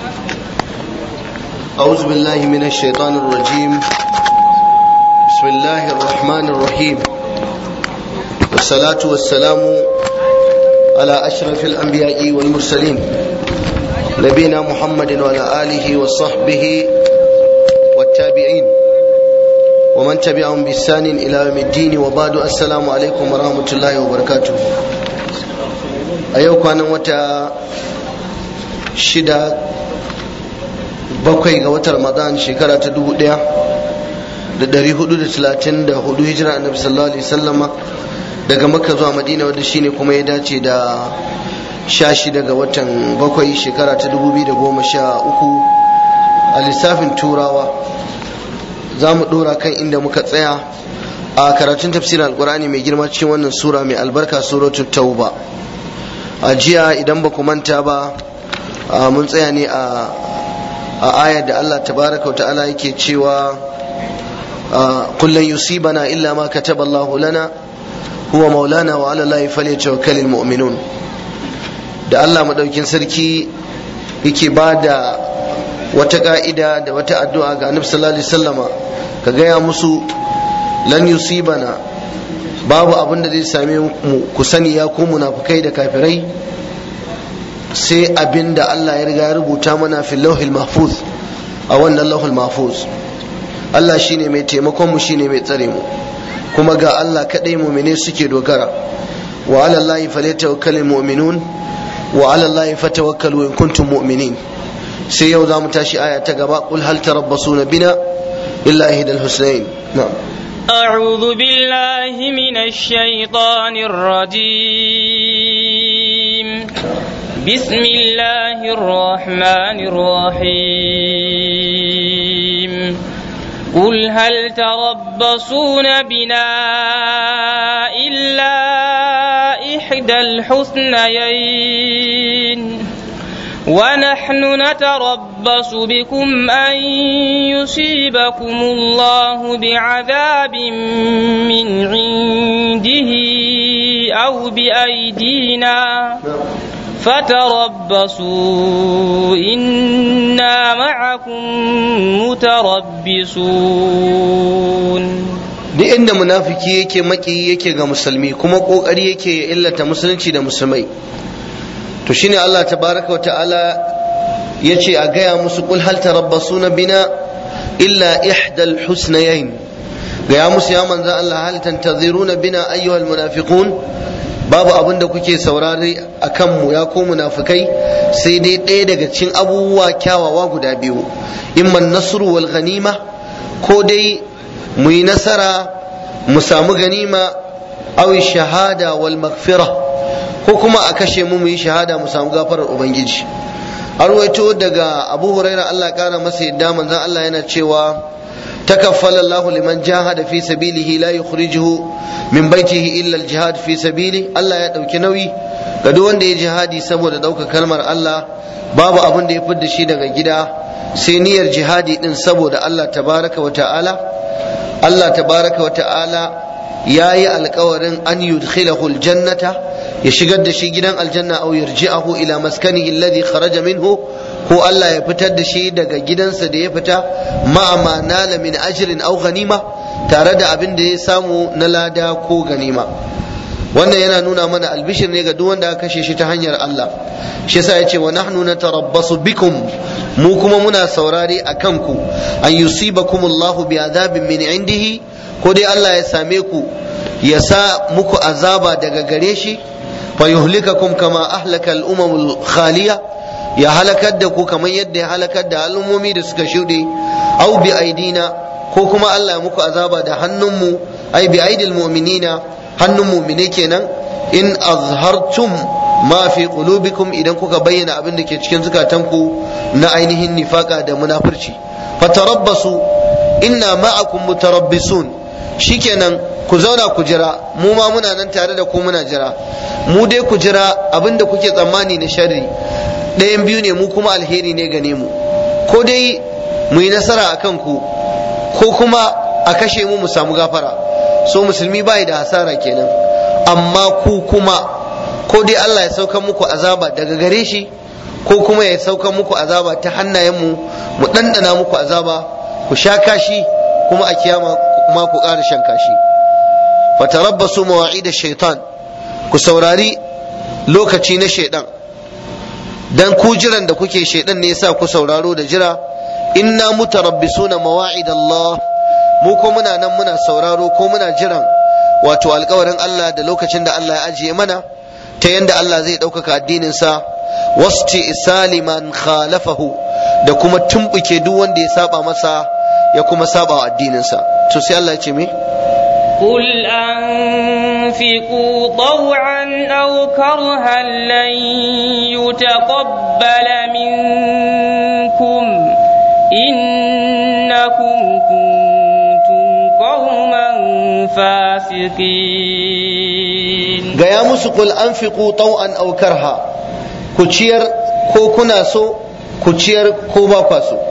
أعوذ بالله من الشيطان الرجيم بسم الله الرحمن الرحيم والصلاة والسلام على أشرف الأنبياء والمرسلين نبينا محمد وعلى آله وصحبه والتابعين ومن تبعهم بإحسان إلى يوم الدين وبعد السلام عليكم ورحمة الله وبركاته أيوك أنا متى شدة bakwai ga watan ramadan shekara ta dubu daya da dari hudu da talatin da hudu hijira annabi sallallahu alaihi sallama daga makka zuwa madina wanda shine kuma ya dace da sha shida ga watan bakwai shekara ta dubu biyu da goma sha uku a lissafin turawa za mu dora kan inda muka tsaya a karatun tafsirin alkurani mai girma cikin wannan sura mai albarka suratul tauba a jiya idan ba ku manta ba mun tsaya ne a a ayar da Allah tabaraka wa ta'ala yake cewa kullun yusibana illa ma kataba Allah lana huwa maulana wa ala Allah falyatawakkalul mu'minun da Allah madaukin sarki yake bada wata ka'ida da wata addu'a ga Annabi sallallahu alaihi wasallama ka gaya musu lan yusibana babu abin da zai same mu ku sani ya ku munafikai da kafirai sai abin da Allah ya riga ya rubuta mana fil lauhil mahfuz a wannan lauhul mahfuz Allah shine mai taimakon mu shine mai tsare mu kuma ga Allah kadai mu'mine suke dogara wa ala Allah falyatawakkalul mu'minun wa ala Allah fatawakkalu in kuntum mu'minin sai yau za mu tashi aya ta gaba qul hal tarabbasuna bina illa ihdal husnain na'am أعوذ بالله من الشيطان الرجيم بسم الله الرحمن الرحيم قل هل تربصون بنا إلا إحدى الحسنيين ونحن نتربص بكم أن يصيبكم الله بعذاب من عنده أو بأيدينا فتربصوا إنا معكم متربصون duk inda munafiki yake maki yake ga musulmi kuma kokari yake ya illata musulunci da musulmai to shine Allah tabaraka wa ta'ala yace a gaya musu kul hal tarabbasuna bina illa ihdal husnayayn gaya musu ya manzo Allah hal tantaziruna bina ayyuhal munafiqun babu abin da kuke saurari a kanmu ya ko munafikai sai dai ɗaya daga cikin abubuwa kyawawa guda biyu imman nasru wal ganima ko dai mu yi nasara mu samu ganima aw shahada wal maghfira ko kuma a kashe mu mu yi shahada mu samu gafarar ubangiji arwaito daga abu huraira Allah kara masa yadda manzon Allah yana cewa تكفل الله لمن جاهد في سبيله لا يخرجه من بيته إلا الجهاد في سبيله الله يدوك نوي قد وان دي جهادي سبو دوك كلمة الله باب أبن دي فد شي daga gida sai niyyar jihadi din saboda Allah tabaraka wa ta'ala Allah tabaraka wa ta'ala yayi alkawarin an yudkhilahu aljannata ya shigar da shi gidan aljanna aw yarji'ahu ila maskanihi alladhi kharaja minhu ko Allah ya fitar da shi daga gidansa da ya fita ma'ama nala min ajrin aw ganima tare da abin da ya samu na lada ko ganima wannan yana nuna mana albishir ne ga duk wanda aka kashe shi ta hanyar Allah shi yasa yace wa nahnu natarabbasu bikum mu kuma muna saurare a kanku an yusibakum Allahu bi azabin min indihi ko dai Allah ya same ku ya sa muku azaba daga gare shi fa yuhlikakum kama ahlaka al-umamul khaliya ya halakar da ku kamar yadda ya halakar da al'ummomi da suka shuɗe au bi aidina ko kuma Allah ya muku azaba da hannunmu ai bi aidil mu'minina hannun mu'mine kenan in azhartum ma fi qulubikum idan kuka bayyana abin da ke cikin zukatanku na ainihin nifaka da munafurci fatarabbasu inna ma'akum mutarabbisun shikenan ku zauna ku jira mu ma muna nan tare da ku muna jira mu dai ku jira abin da kuke tsammani na sharri ɗayan biyu ne mu kuma alheri ne gane mu ko dai mu yi nasara a kanku ko kuma a kashe mu mu samu gafara so musulmi bai da hasara kenan amma ku kuma ko dai Allah ya sauka muku azaba daga gare shi ko kuma ya sauka muku azaba ta hannayenmu mu ɗanɗana muku azaba ku sha kashi kuma a kiyama ma ku ƙara shan kashi fatarabbasu mawa'ida shaitan ku saurari lokaci na shaidan dan ku jiran da kuke shaidan ne yasa ku sauraro da jira inna mutarabbisuna mawa'id Allah mu ko muna nan muna sauraro ko muna jiran wato alkawarin Allah da lokacin da Allah ya ajiye mana ta yanda Allah zai ɗaukaka addinin sa wasti isali man khalafahu da kuma tumbuke duk wanda ya saba masa ya kuma saba wa addinin sa to sai Allah ya ce me قل أنفقوا طوعا أو كرها لن يتقبل منكم إنكم كنتم قوما فاسقين gaya musu kul anfiqu taw'an aw karha ku ciyar ko kuna so ku ciyar ko ba kwa so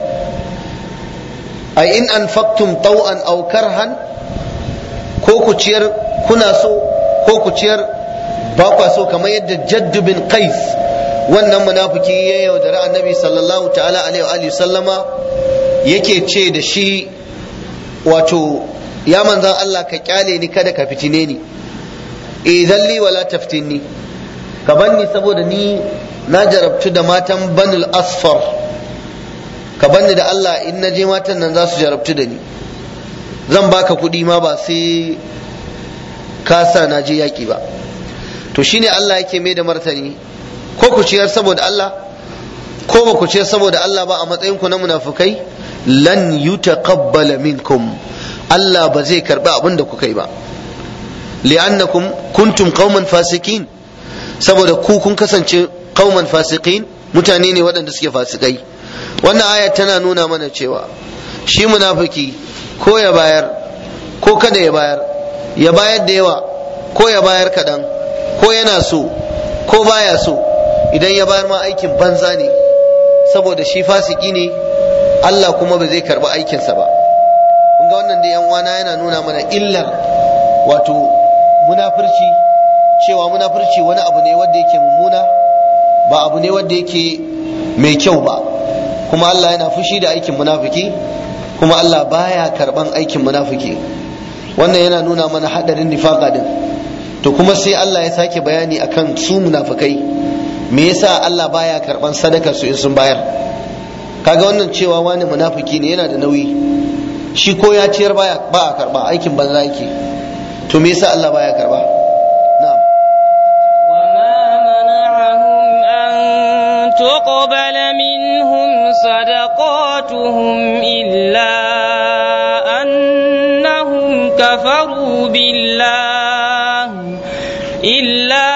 ai in anfaqtum taw'an aw karhan ko ku ciyar kuna so ko ku ciyar ba kwa so kamar yadda jaddu bin qais wannan munafiki ya yaudari annabi sallallahu ta'ala alaihi wa sallama yake ce da shi wato ya manzan Allah ka kyale ni kada ka fitine ni idan li wala taftinni ka banni saboda ni na jarabtu da matan banul asfar ka banni da Allah in na je matan nan za su jarabtu da ni zan baka kuɗi ma ba sai ka sa na je yaƙi ba to shine Allah yake mai da martani ko ku ciyar saboda Allah ko ba ku ciyar saboda Allah ba a matsayin ku na munafukai lan yutaqabbala minkum Allah ba zai karbi abin da kuka yi ba li'annakum kuntum qauman fasikin saboda ku kun kasance qauman fasikin mutane ne waɗanda suke fasikai wannan aya tana nuna mana cewa shi munafiki ko ya bayar ko kada ya bayar ya bayar da yawa ko ya bayar kaɗan ko yana so ko baya so idan ya bayar ma aikin banza ne saboda shi fasiki ne Allah kuma ba zai karɓi aikinsa ba kun ga wannan da yan wana yana nuna mana illar wato munafurci cewa munafurci wani abu ne wanda yake mummuna ba abu ne wanda yake mai kyau ba kuma Allah yana fushi da aikin munafiki kuma Allah baya karban aikin munafiki wannan yana nuna mana hadarin nifaka din to kuma sai Allah ya sake bayani akan su munafikai me yasa Allah baya karban sadaka su in sun bayar kaga wannan cewa wani munafiki ne yana da nauyi shi ko ya ciyar baya ba a karba aikin banza yake to me yasa Allah baya karba na'am تقبل منهم صدقاتهم إلا أنهم كفروا بالله إلا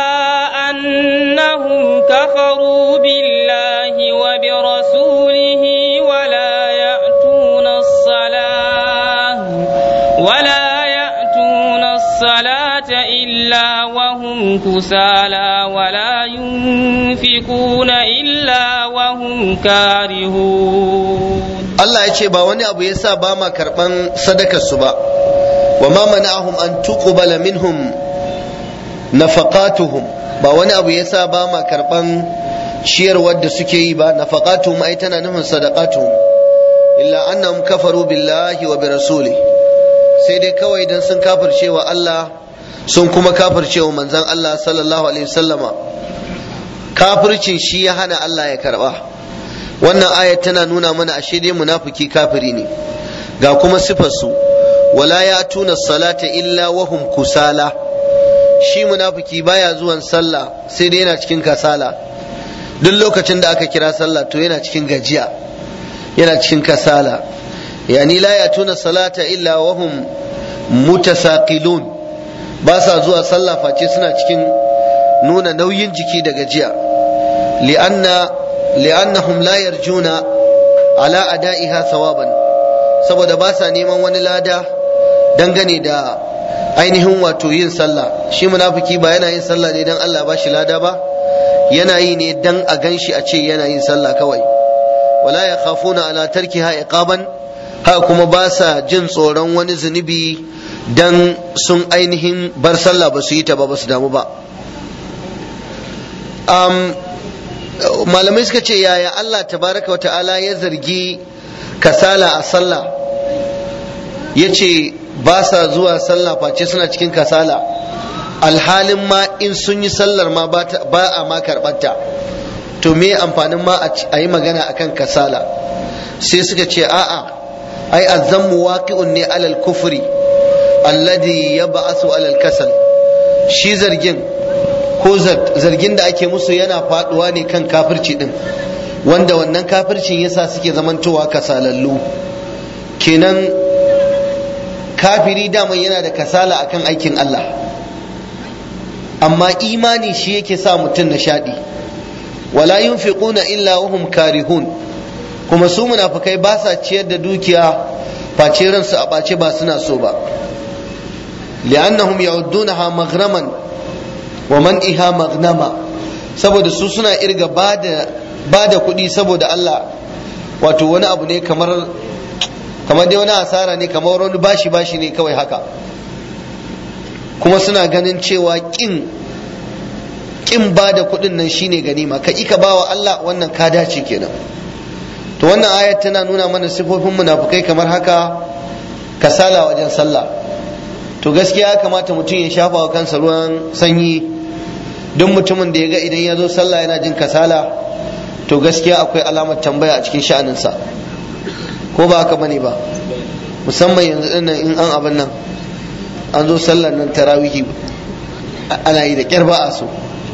أنهم كفروا بالله وبرسوله ولا يأتون الصلاة ولا يأتون الصلاة إلا وهم كسالى ولا ينفقون إلا وهم كارهون Allah ya ce ba wani abu yasa ba ma karban sadakar su ba wa ma mana'ahum an tuqbala minhum nafaqatuhum ba wani abu yasa ba ma karban ciyarwar da suke yi ba nafaqatuhum ai tana nufin sadaqatuhum illa annahum kafaru billahi wa bi rasuli sai dai kawai dan sun kafirce wa Allah sun kuma kafirce wa manzon Allah sallallahu alaihi wasallama kafircin shi ya hana Allah ya karba wannan ayat tana nuna mana ashe dai munafiki kafiri ne ga kuma sifarsu wala ya tuna salata illa wahum kusala shi munafiki baya zuwan sallah sai dai yana cikin kasala duk lokacin da aka kira sallah to yana cikin gajiya yana cikin kasala yani la ya tuna salata illa wahum mutasaqilun ba sa zuwa sallah face suna cikin nuna nauyin jiki da gajiya li'anna li'annahum la yarjuna ala ada'iha thawaban saboda ba sa neman wani lada dangane da ainihin wato yin sallah shi munafiki ba yana yin sallah ne dan Allah ba shi lada ba yana yi ne dan a ganshi a ce yana yin sallah kawai wala yakhafuna ala tarkiha iqaban haka kuma ba sa jin tsoron wani zunubi dan sun ainihin bar sallah ba su yi ta ba ba su damu ba malamai suka ce yaya Allah tabaraka wa ta'ala ya zargi kasala a sallah ya ce ba sa zuwa sallah face suna cikin kasala alhalin ma in sun yi sallar ma ba a ma karɓarta to me amfanin ma a yi magana akan kasala sai suka ce a'a ai azzammu waqi'un ne alal kufri alladhi yab'asu alal kasal shi zargin ko zargin da ake musu yana faduwa ne kan kafirci din wanda wannan kafircin yasa suke zamantowa kasalallu kenan kafiri daman yana da kasala akan aikin Allah amma imani shi yake sa mutum nishadi wala yunfiquna illa wahum karihun kuma su munafikai ba sa ciyar da dukiya face ransu a ɓace ba suna so ba li'annahum ya'uddunaha maghraman wa man'iha maghnama saboda su suna irga bada bada kuɗi saboda Allah wato wani abu ne kamar kamar dai wani asara ne kamar wani bashi bashi ne kawai haka kuma suna ganin cewa kin kin bada kuɗin nan shine ganima ka ika bawa Allah wannan ka dace kenan to wannan ayat tana nuna mana sifofin munafukai kamar haka kasala wajen sallah to gaskiya ya kamata mutum ya shafa wa kansa ruwan sanyi duk mutumin da ya ga idan ya zo sallah yana jin kasala to gaskiya akwai alamar tambaya a cikin sha'aninsa ko ba haka bane ba musamman yanzu dinnan in an abin nan an zo sallar nan tarawihi ana yi da kyar ba a so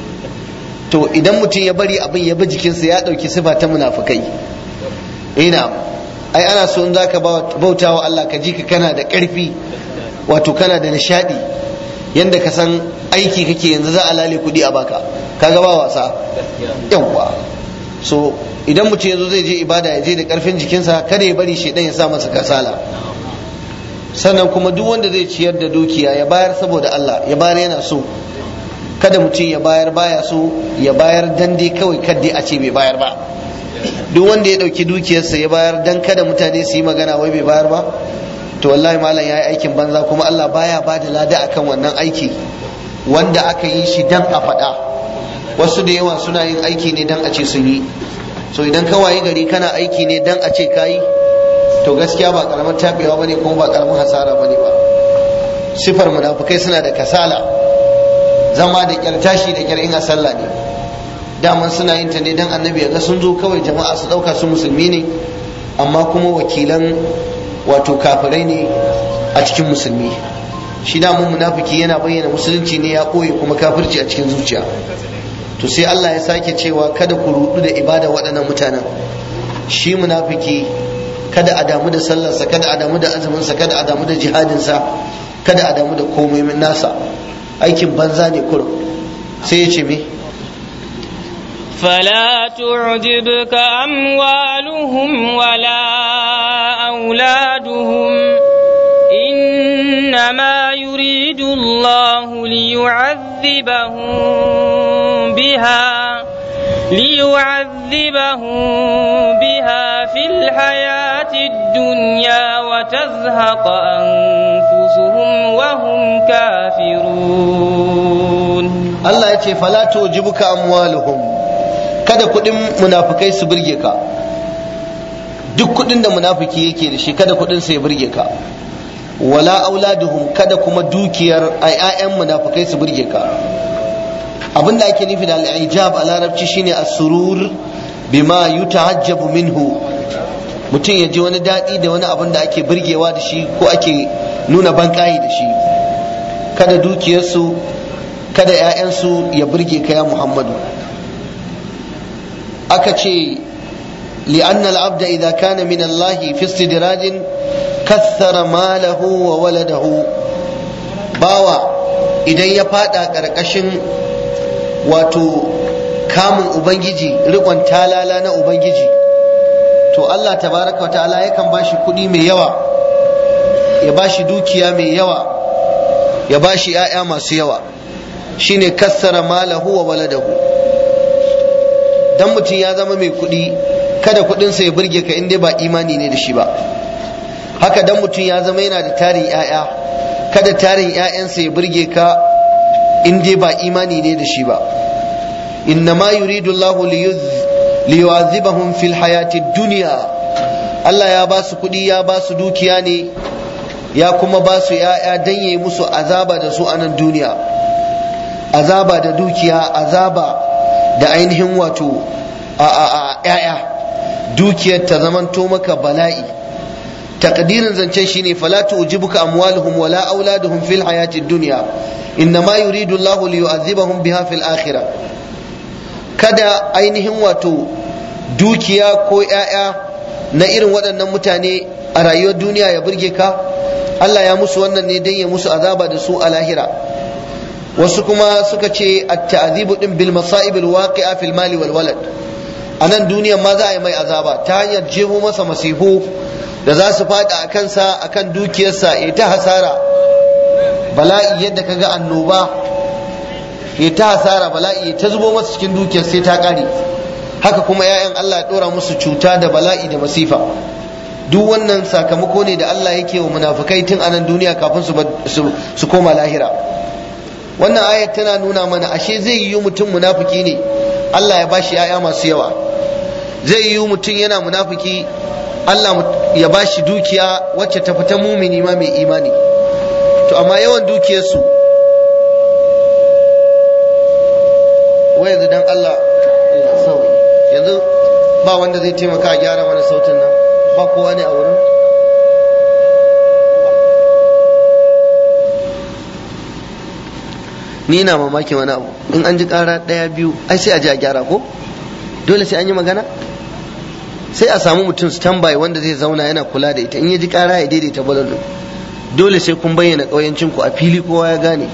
to idan mutum ya bari abin ya bi jikinsa ya ɗauki sifa ta munafukai ina ai ana so in zaka bauta wa Allah ka ji ka kana da ƙarfi wato kana da nishadi yanda ka san aiki kake yanzu za a lale kuɗi a baka kaga ba wasa yawwa so idan mutum yazo zai je ibada ya je da ƙarfin jikinsa kada ya bari shedan ya sa masa kasala sannan kuma duk wanda zai ciyar da dukiya ya bayar saboda Allah ya bayar yana so kada mutum ya bayar baya so ya bayar dan dai kawai kadai a ce bai bayar ba duk wanda ya ɗauki dukiyarsa ya bayar dan kada mutane su yi magana wai bai bayar ba to wallahi malam ya yi aikin banza kuma Allah baya ba da lada akan wannan aiki wanda aka yi shi dan a faɗa wasu da yawa suna yin aiki ne dan a ce sun yi so idan ka wayi gari kana aiki ne dan a ce ka yi to gaskiya ba karamin tabewa bane kuma ba karamin hasara bane ba sifar munafukai suna da kasala zama da kyar tashi da kyar in a sallah ne daman suna yin ta ne dan annabi ya ga sun zo kawai jama'a su dauka su musulmi ne amma kuma wakilan wato kafirai ne a cikin musulmi shi damun munafiki yana bayyana musulunci ne ya koyi kuma kafirci a cikin zuciya to sai Allah ya sake cewa kada ku rudu da ibada waɗannan mutanen shi munafiki kada a damu da sallarsa kada a damu da azuminsa kada a damu da jihadinsa kada a damu da komai nasa aikin banza ne kurum sai ya ce me فلا تعجبك أموالهم ولا أولادهم إنما يريد الله ليعذبهم بها ليعذبهم بها في الحياة الدنيا وتزهق أنفسهم وهم كافرون Allah ya ce fala tujibuka amwaluhum kada kudin munafikai su burge ka duk kudin da munafiki yake da shi kada kudin sa ya burge ka wala auladuhum kada kuma dukiyar ayyan munafikai su burge ka abinda ake nufi da al-ijab a larabci shine as-surur bima yutahajjabu minhu mutum ya ji wani daɗi da wani abin da ake burgewa da shi ko ake nuna bankayi da shi kada dukiyarsu kada 'ya'yansu ya burge ka ya muhammadu aka ce لأن العبد إذا كان من الله في استدراج كثر ماله وولده باوا idan ya fada ƙarƙashin wato kamun ubangiji riƙon talala na ubangiji to Allah tabaraka wa ta'ala yakan bashi kuɗi mai yawa ya bashi dukiya mai yawa ya bashi 'ya'ya masu yawa shine kassara malahu wa waladahu dan mutum ya zama mai kuɗi kada kuɗinsa ya burge ka in dai ba imani ne da shi ba haka dan mutum ya zama yana da tarin 'ya'ya kada tarin 'ya'yansa ya burge ka in dai ba imani ne da shi ba innama yuridu Allahu liyu'adhibahum fil hayati dunya Allah ya ba su kuɗi ya ba su dukiya ne ya kuma ba su ‘ya'ya don yi musu azaba da su a nan duniya azaba da dukiya azaba da ainihin wato a ‘ya'ya dukiyar ta zamanto maka bala'i takdirin zancen shine fala tu'jibuka amwaluhum wala auladuhum fil hayatid dunya innama yuridu Allahu liyu'adhibahum biha fil akhirah kada ainihin wato dukiya ko ‘ya'ya na irin waɗannan mutane a rayuwar duniya ya burge ka Allah ya musu wannan ne don ya musu azaba da su a lahira wasu kuma suka ce at-ta'dhibu din bil masa'ib al waqi'a fil mali wal walad a nan duniyan ma za a yi mai azaba ta hanyar jeho masa masifu da za su faɗi a kansa akan dukiyarsa ya ta hasara bala'i yadda kaga annoba ya ta hasara bala'i ya ta zubo masa cikin dukiyar sai ta ƙare haka kuma 'ya'yan Allah ya ɗora musu cuta da bala'i da masifa duk wannan sakamako ne da Allah yake wa munafukai tun anan duniya kafin su koma lahira wannan ayat tana nuna mana ashe zai yi mutum munafiki ne Allah ya bashi yaya masu yawa zai yi mutum yana munafiki Allah ya bashi dukiya wacce ta fita mumini ma mai imani to amma yawan dukiyarsu wai yanzu dan Allah yanzu ba wanda zai taimaka a gyara mana sautin nan ba kowa ne a wurin ni na mamakin wani abu in an ji kara daya biyu ai sai a ji a gyara ko dole sai an yi magana sai a samu mutum standby wanda zai zauna yana kula da ita in ya ji kara ya daidaita balon dole sai kun bayyana ƙauyancin ku a fili kowa ya gane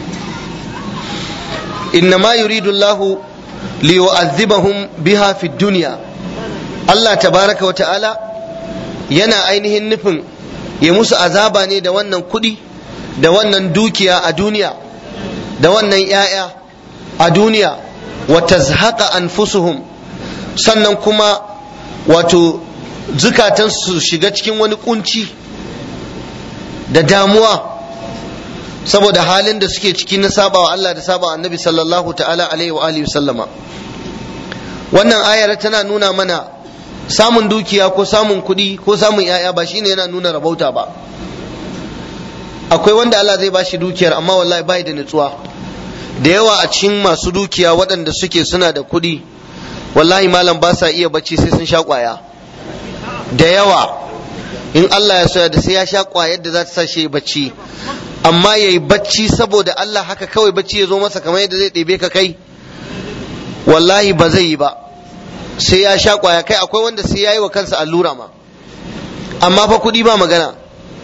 innama yuridu Allah liyu'adhibahum biha fi dunya Allah tabaraka wa ta'ala yana ainihin nufin ya musu azaba ne da wannan kuɗi da wannan dukiya a duniya da wannan ‘ya'ya a duniya wa tazhaqa anfusuhum sannan kuma wato zukatansu su shiga cikin wani kunci da damuwa saboda halin da suke ciki na sabawa Allah da sabawa annabi sallallahu ta'ala alaihi wa alihi sallama wannan ayar tana nuna mana samun dukiya ko samun kuɗi ko samun ‘ya'ya ba shine yana nuna rabauta ba akwai wanda Allah zai bashi dukiyar amma wallahi bai da nutsuwa da yawa a cikin masu dukiya waɗanda suke suna da kuɗi wallahi malam ba sa iya bacci sai sun sha ƙwaya da yawa in Allah ya soya da sai ya sha ƙwayar da za ta sa shi bacci amma ya yi bacci saboda Allah haka kawai bacci ya zo masa kamar yadda zai ɗebe ka kai wallahi ba zai yi ba sai ya sha ƙwaya kai akwai wanda sai ya yi wa kansa allura ma amma fa kuɗi ba magana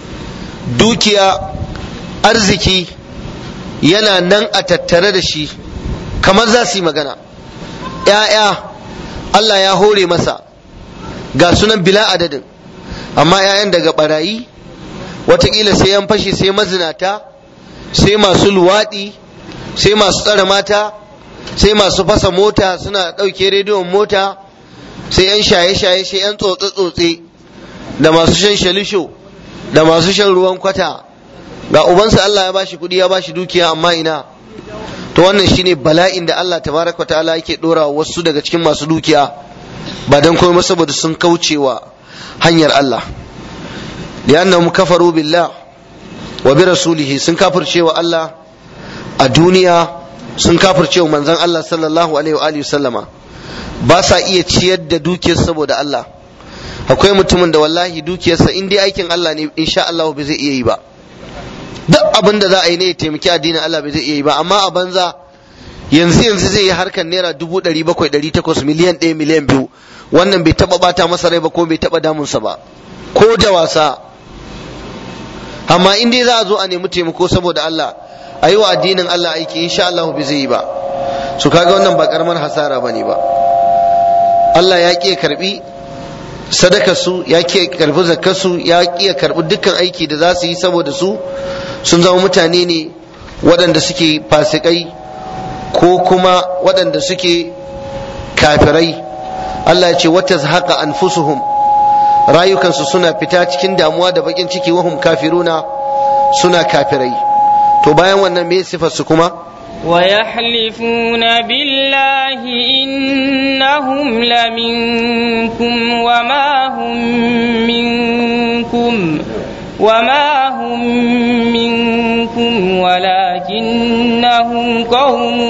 dukiya arziki yana nan a tattare da shi kamar za su yi magana ‘ya'ya Allah ya hore masa ga sunan bila adadin amma ‘ya'yan daga barayi watakila sai yan fashi sai mazinata sai masu luwaɗi sai masu tsare mata sai masu fasa mota suna ɗauke rediyon mota sai yan shaye-shaye sai yan tsotse-tsotse da masu shan shalisho da masu shan ruwan kwata ga ubansa Allah ya bashi kuɗi ya bashi dukiya amma ina to wannan shine bala'in da Allah tabaraka ta'ala yake dora wasu daga cikin masu dukiya ba dan komai saboda sun kaucewa hanyar Allah li'annahum kafaru billah wa bi rasulihi sun kafircewa Allah a duniya sun kafircewa manzon Allah sallallahu alaihi wa alihi sallama ba sa iya ciyar da dukiyar saboda Allah akwai mutumin da wallahi dukiyarsa in dai aikin Allah ne insha Allah bai zai iya yi ba duk abin da za a yi ne ya taimaki addinin Allah bai zai iya yi ba amma a banza yanzu yanzu zai yi harkar naira dubu ɗari bakwai ɗari takwas miliyan ɗaya miliyan biyu wannan bai taɓa bata masa rai ba ko bai taɓa damunsa ba ko da wasa amma in dai za a zo a nemi taimako saboda Allah a yi wa addinin Allah aiki insha Allah bai zai yi ba su kaga wannan ba karamar hasara ba ne ba Allah ya ƙi karbi sadaka su ya ƙi karbi zakar su ya ƙi karbi dukkan aiki da za su yi saboda su sun zama mutane ne waɗanda suke fasikai ko kuma waɗanda suke kafirai Allah ya ce wata haka anfusuhum rayukansu suna fita cikin damuwa da bakin ciki wahum kafiruna suna kafirai to bayan wannan me sifar su kuma ويحلفون بالله إنهم لمنكم وما هم منكم وما هم منكم ولكنهم قوم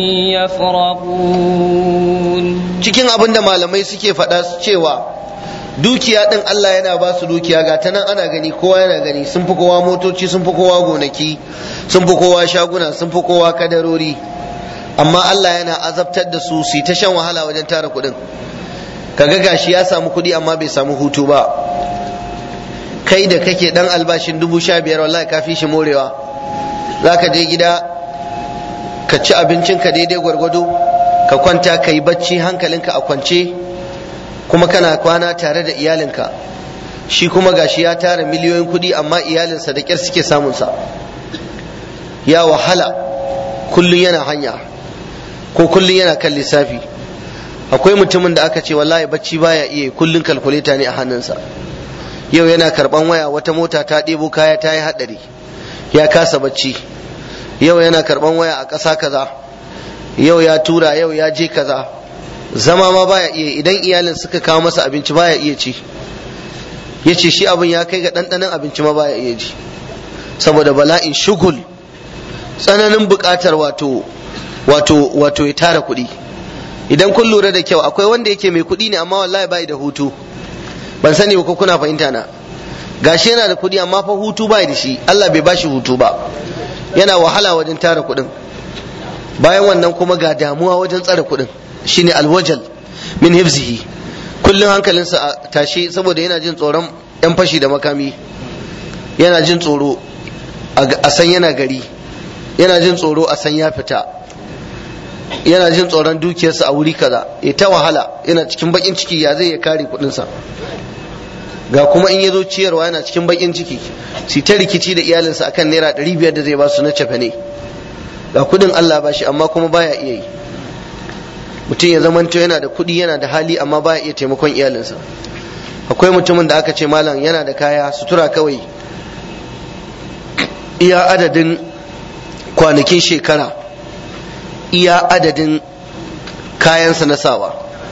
يفرقون cikin abin da malamai suke faɗa cewa dukiya ɗin Allah yana ba su dukiya ga ta nan ana gani kowa yana gani sun fi kowa motoci sun fi kowa gonaki sun fi kowa shaguna sun fi kowa kadarori amma Allah yana azabtar da su su ta shan wahala wajen tara kuɗin kaga gashi ya samu kuɗi amma bai samu hutu ba kai da kake dan albashin dubu sha biyar wallahi ka fi shi morewa za ka je gida ka ci abincinka daidai gwargwado ka kwanta ka yi bacci hankalinka a kwance kuma kana kwana tare da iyalinka shi kuma gashi ya tara miliyoyin kuɗi amma iyalinsa da ƙyar suke samunsa ya wahala kullum yana hanya ko kullum yana kan lissafi akwai mutumin da aka ce wallahi bacci baya iya kullum kalkuleta ne a hannunsa yau yana karban waya wata mota ta ɗebo kaya ta yi haɗari ya kasa bacci yau yana karban waya a ƙasa kaza yau ya tura yau ya je kaza zama ma baya iya idan iyalin suka kawo masa abinci baya iya ci ya ce shi abin ya kai ga ɗanɗanon abinci ma baya iya ji saboda bala'in shugul tsananin buƙatar wato wato wato ya tara kuɗi idan kun lura da kyau akwai wanda yake mai kuɗi ne amma wallahi bai da hutu ban sani ba ko kuna fahimta na gashi yana da kuɗi amma fa hutu bai da shi Allah bai bashi hutu ba yana wahala wajen tara kuɗin bayan wannan kuma ga damuwa wajen tsare kuɗin shine alwajal min hifzihi kullum hankalinsa a tashi saboda yana jin tsoron yan fashi da makami yana jin tsoro a san yana gari yana jin tsoro a san ya fita yana jin tsoron dukiyarsa a wuri kaza ya ta wahala yana cikin bakin ciki ya zai ya kare kuɗinsa ga kuma in ya zo ciyarwa yana cikin bakin ciki su ta rikici da iyalinsa akan naira ɗari biyar da zai ba su na cefa ne ga kuɗin Allah ba shi amma kuma baya iya yi mutum ya zamanto yana da kuɗi yana da hali amma baya iya taimakon iyalinsa akwai mutumin da aka ce malam yana da kaya sutura kawai iya adadin kwanakin shekara iya adadin kayansa na sawa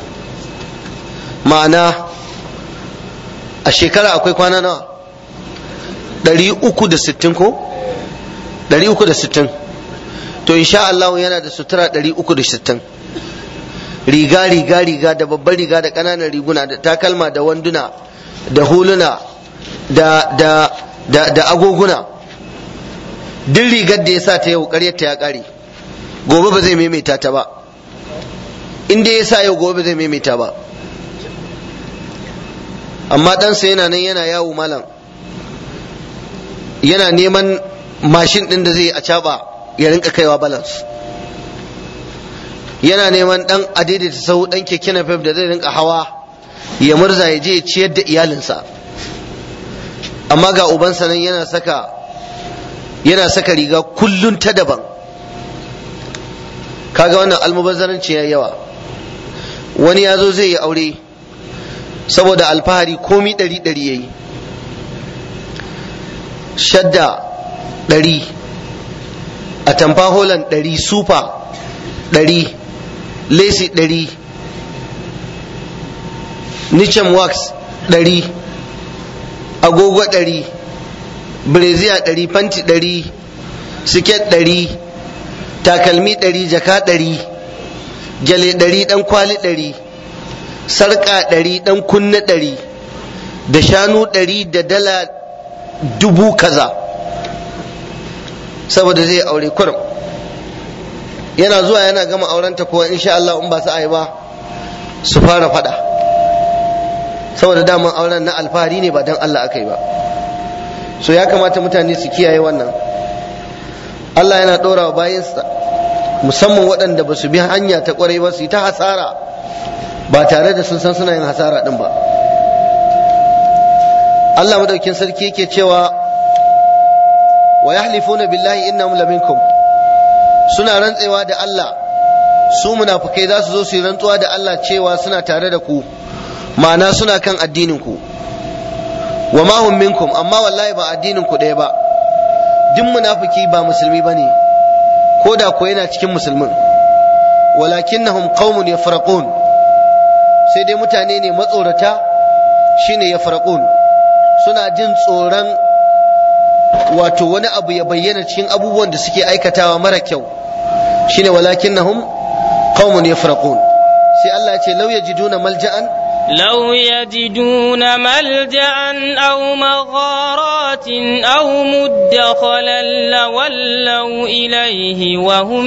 ma'ana a shekara akwai kwana nawa ɗari uku da sittin ko ɗari uku da sittin to insha Allah yana da sutura ɗari uku da sittin riga riga riga da babbar riga da ƙananan riguna da takalma da wanduna da huluna da da da da agoguna duk rigar da ya sa ta yau ƙaryarta ya ƙare gobe ba zai maimaita ta ba in dai ya sa yau gobe ba zai maimaita ba amma ɗansa yana nan yana yawo malam yana neman mashin ɗin da zai a caɓa ya rinka kaiwa balance yana neman ɗan adaidaita sau ɗan keke na da zai rinka hawa ya murza ya je ya ciyar da iyalinsa amma ga ubansa nan yana saka yana saka riga kullun ta daban kaga wannan almubazzaranci ya yawa wani ya zo zai yi aure saboda alfahari komi ɗari ɗari ya yi shadda ɗari a tamfa holan ɗari sufa ɗari lesi ɗari nichem wax ɗari agogo ɗari breziya ɗari fanti ɗari siket ɗari takalmi ɗari jaka ɗari gyale ɗari ɗan kwali ɗari sarƙa ɗari ɗan kunna ɗari da shanu ɗari da dala dubu kaza saboda zai aure kurum yana zuwa yana gama aurenta kuwa insha Allah in ba su yi ba su fara fada saboda daman auren na alfahari ne ba don Allah aka yi ba so ya kamata mutane su kiyaye wannan Allah yana ɗora wa bayansa musamman waɗanda ba su bi hanya ta ƙwarai ba su yi ta hasara ba tare da sun san suna yin hasara ɗin ba Allah madaukin sarki yake cewa wa yahlifuna billahi innahum laminkum suna rantsewa da Allah su munafukai za su zo su yi rantsuwa da Allah cewa suna tare da ku ma'ana suna kan addinin ku wa ma hum minkum amma wallahi ba addinin ku ɗaya ba duk munafiki ba musulmi bane ko da ko yana cikin musulmin walakinnahum qaumun yafraqun sai dai mutane ne matsorata shine yafraqun suna jin tsoron wato wani abu ya bayyana cikin abubuwan da suke aikatawa mara kyau shine walakinnahum qaumun yafraqun sai Allah ya ce law yajiduna malja'an لو يجدون ملجأ أو مغارات أو مدخلا لولوا إليه وهم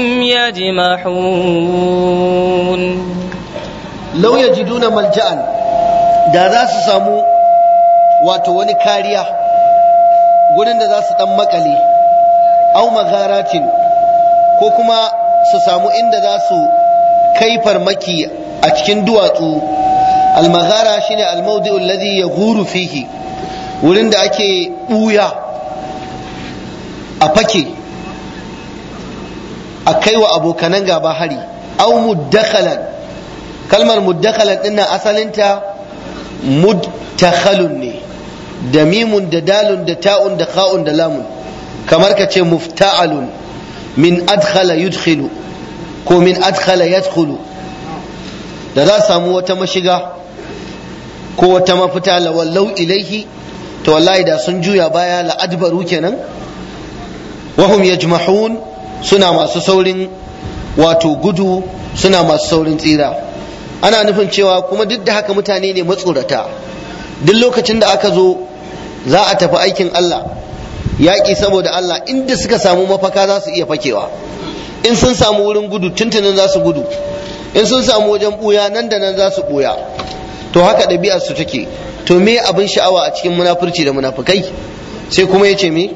يجمحون law yajiduna malja'an da za su samu wato wani kariya gurin da za su dan makale au magharatin ko kuma su samu inda za su kai farmaki a cikin duwatsu almaghara shine almawdi'u alladhi yaghuru fihi wurin da ake buya a fake a kaiwa abokanan gaba hari au muddakhalan kalmar muddakhalan dinnan asalinta mudtakhalun ne da mimun da dalun da ta'un da kha'un da lamun kamar ka ce mufta'alun min adkhala yudkhilu ko min adkhala yadkhulu da za samu wata mashiga ko wata mafita lawallau ilaihi to wallahi da sun juya baya la'adbaru kenan wahum yajmahun suna masu saurin wato gudu suna masu saurin tsira ana nufin cewa kuma duk da haka mutane ne matsorata duk lokacin da aka zo za a tafi aikin Allah yaƙi saboda Allah inda suka samu mafaka za su iya fakewa in sun samu wurin gudu tuntunin za su gudu in sun samu wajen ɓuya nan da nan za su ɓuya to haka ɗabi'ar su take to me abin sha'awa a cikin munafurci da munafukai sai kuma ya ce me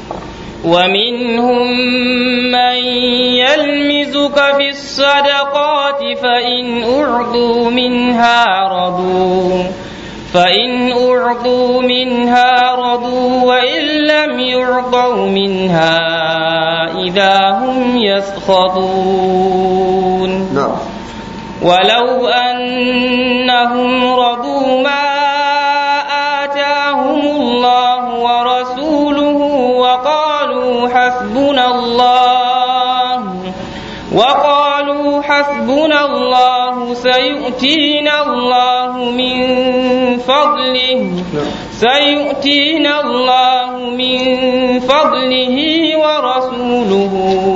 ومنهم من يلمزك في الصدقات فإن أعطوا منها رضوا فإن أعطوا منها رضوا وإن لم يعطوا منها إذا هم يسخطون na'am ولو أنهم رضوا ما آتاهم الله ورسوله وقالوا حسبنا الله وقالوا حسبنا الله سيؤتينا الله من فضله سيؤتينا الله من فضله ورسوله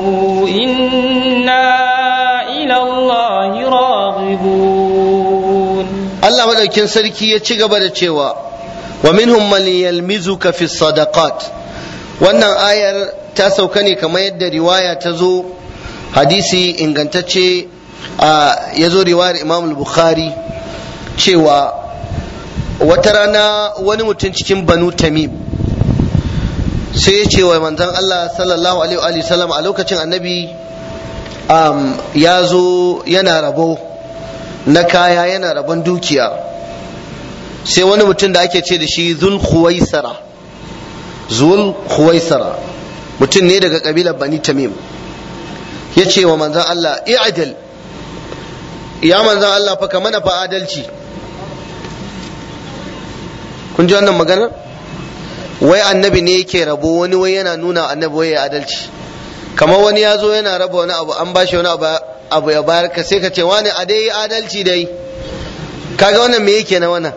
إنا إلى الله راغبون Allah madaukin sarki ya ci gaba da cewa wa minhum man yalmizuka fi sadaqat wannan ayar ta sauka ne kamar yadda riwaya ta zo hadisi ingantacce a ya zo riwayar Imam al-Bukhari cewa wata rana wani mutum cikin Banu Tamim sai ya ce wa manzon Allah sallallahu alaihi wa sallam a lokacin annabi um, ya zo yana rabo na kaya yana rabon dukiya sai wani mutum da ake ce da shi zul khuwaisara zul khuwaisara mutum ne daga kabilar bani tamim ya ce wa manzan Allah i'adil ya manzan Allah fa ka mana fa adalci kun ji wannan maganar wai annabi ne yake rabo wani wai yana nuna annabi wai ya adalci kamar wani ya zo yana raba wani abu an bashi wani abu abu ya bayar ka sai ka ce wani a dai adalci dai kaga wannan me yake na wannan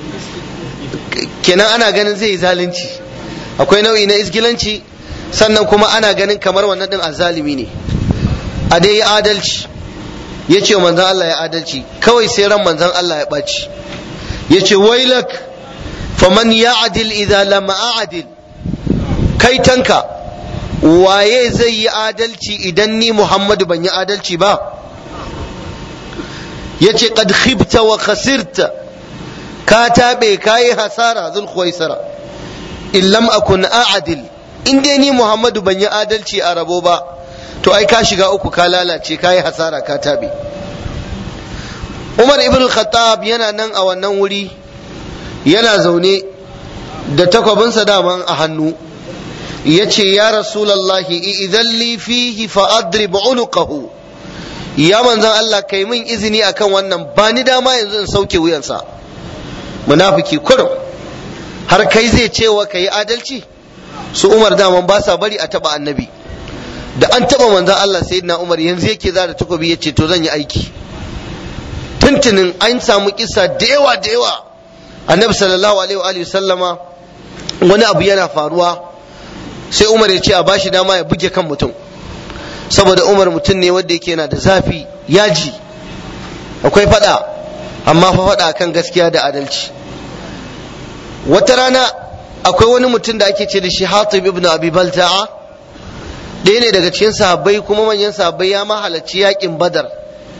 kenan ana ganin zai yi zalunci akwai nau'i na isgilanci sannan kuma ana ganin kamar wannan din azzalimi ne a dai adalci ya ce manzan Allah ya adalci kawai sai ran manzan Allah ya ɓaci ya ce wailak faman ya adil idan lam a'adil kai tanka waye zai yi adalci idan ni Muhammadu ban yi adalci ba ya ce qad khibta wa khasirta ka taɓe ka yi hasara zul khuwaisara in lam akun a'adil in dai ni Muhammadu ban yi adalci a rabo ba to ai ka shiga uku ka lalace ka yi hasara ka taɓe Umar ibn Khattab yana nan a wannan wuri yana zaune da takwabinsa daman a hannu ya ce ya rasulallahi idan li fihi fa adrib unuqahu ya manzon Allah kai min izini akan wannan ba ni dama yanzu in sauke wuyansa munafiki kurum har kai zai cewa ka yi adalci su umar daman ba sa bari a taba annabi da an taba manzon Allah sayyidina Umar yanzu yake zara takobi yace to zan yi aiki tuntunin an samu kisa da yawa da yawa annabi sallallahu alaihi wa sallama wani abu yana faruwa sai Umar ya ce a bashi dama ya buge kan mutum saboda Umar mutum ne wanda yake yana da zafi yaji akwai fada amma fa fada kan gaskiya da adalci wata rana akwai wani mutum da ake ce da shi Hatib ibn Abi Balta'a ɗaya ne daga cikin sahabbai kuma manyan sahabbai ya ma halarci yakin Badar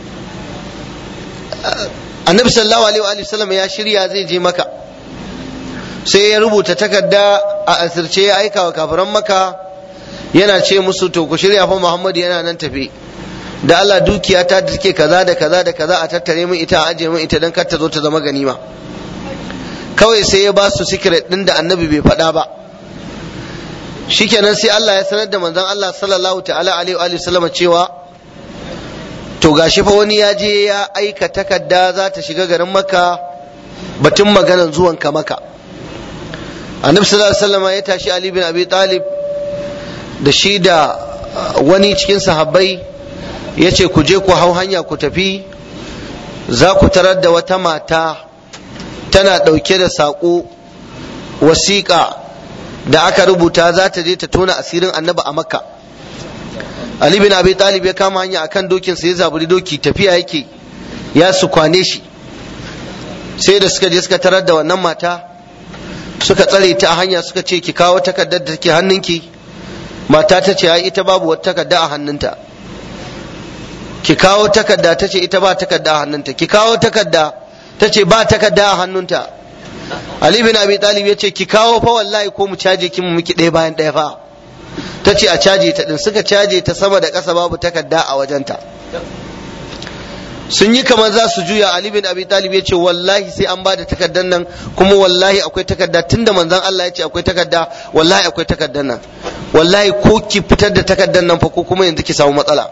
Annabi sallallahu alaihi wa sallam ya shirya zai je maka sai ya rubuta takarda a asirce ya aika wa kafiran maka yana ce musu to ku shirya fa Muhammadu yana nan tafi da Allah dukiya ta da take kaza da kaza da kaza a tattare min ita a aje min ita dan kar ta zo ta zama ganima kawai sai ya ba su secret din da annabi bai faɗa ba shikenan sai Allah ya sanar da manzon Allah sallallahu ta'ala alaihi wa sallam cewa to gashi fa wani ya je ya aika takarda za ta shiga garin maka batun maganan zuwan ka maka annabi sallallahu alaihi wasallam ya tashi Ali bin Abi Talib da shi da wani cikin sahabbai ya ce ku je ku hau hanya ku tafi za ku tarar da wata mata tana ɗauke da saƙo wasiƙa da aka rubuta za ta je ta tona asirin annabi a makka ali bin abi talib ya kama hanya akan dokin sa ya zaburi doki tafiya yake ya su kwane shi sai da suka je suka tarar da wannan mata suka tsare ta a hanya suka ce ki kawo takardar da take hannunki mata ta ce ai ita babu wata takarda a hannunta ki kawo takarda ta ce ita ba takarda a hannunta ki kawo takarda ta ce ba takarda a hannunta Ali bin Abi Talib ya ce ki kawo fa wallahi ko mu caje ki mu miki ɗaya bayan ɗaya fa ta ce a caje ta din suka caje ta sama da ƙasa babu takarda a wajenta sun yi kamar za su juya Ali bin Abi Talib ya ce wallahi sai an bada takardar nan kuma wallahi akwai takarda tunda manzon Allah ya ce akwai takarda wallahi akwai takardar nan wallahi ko ki fitar da takardar nan fa ko kuma yanzu ki samu matsala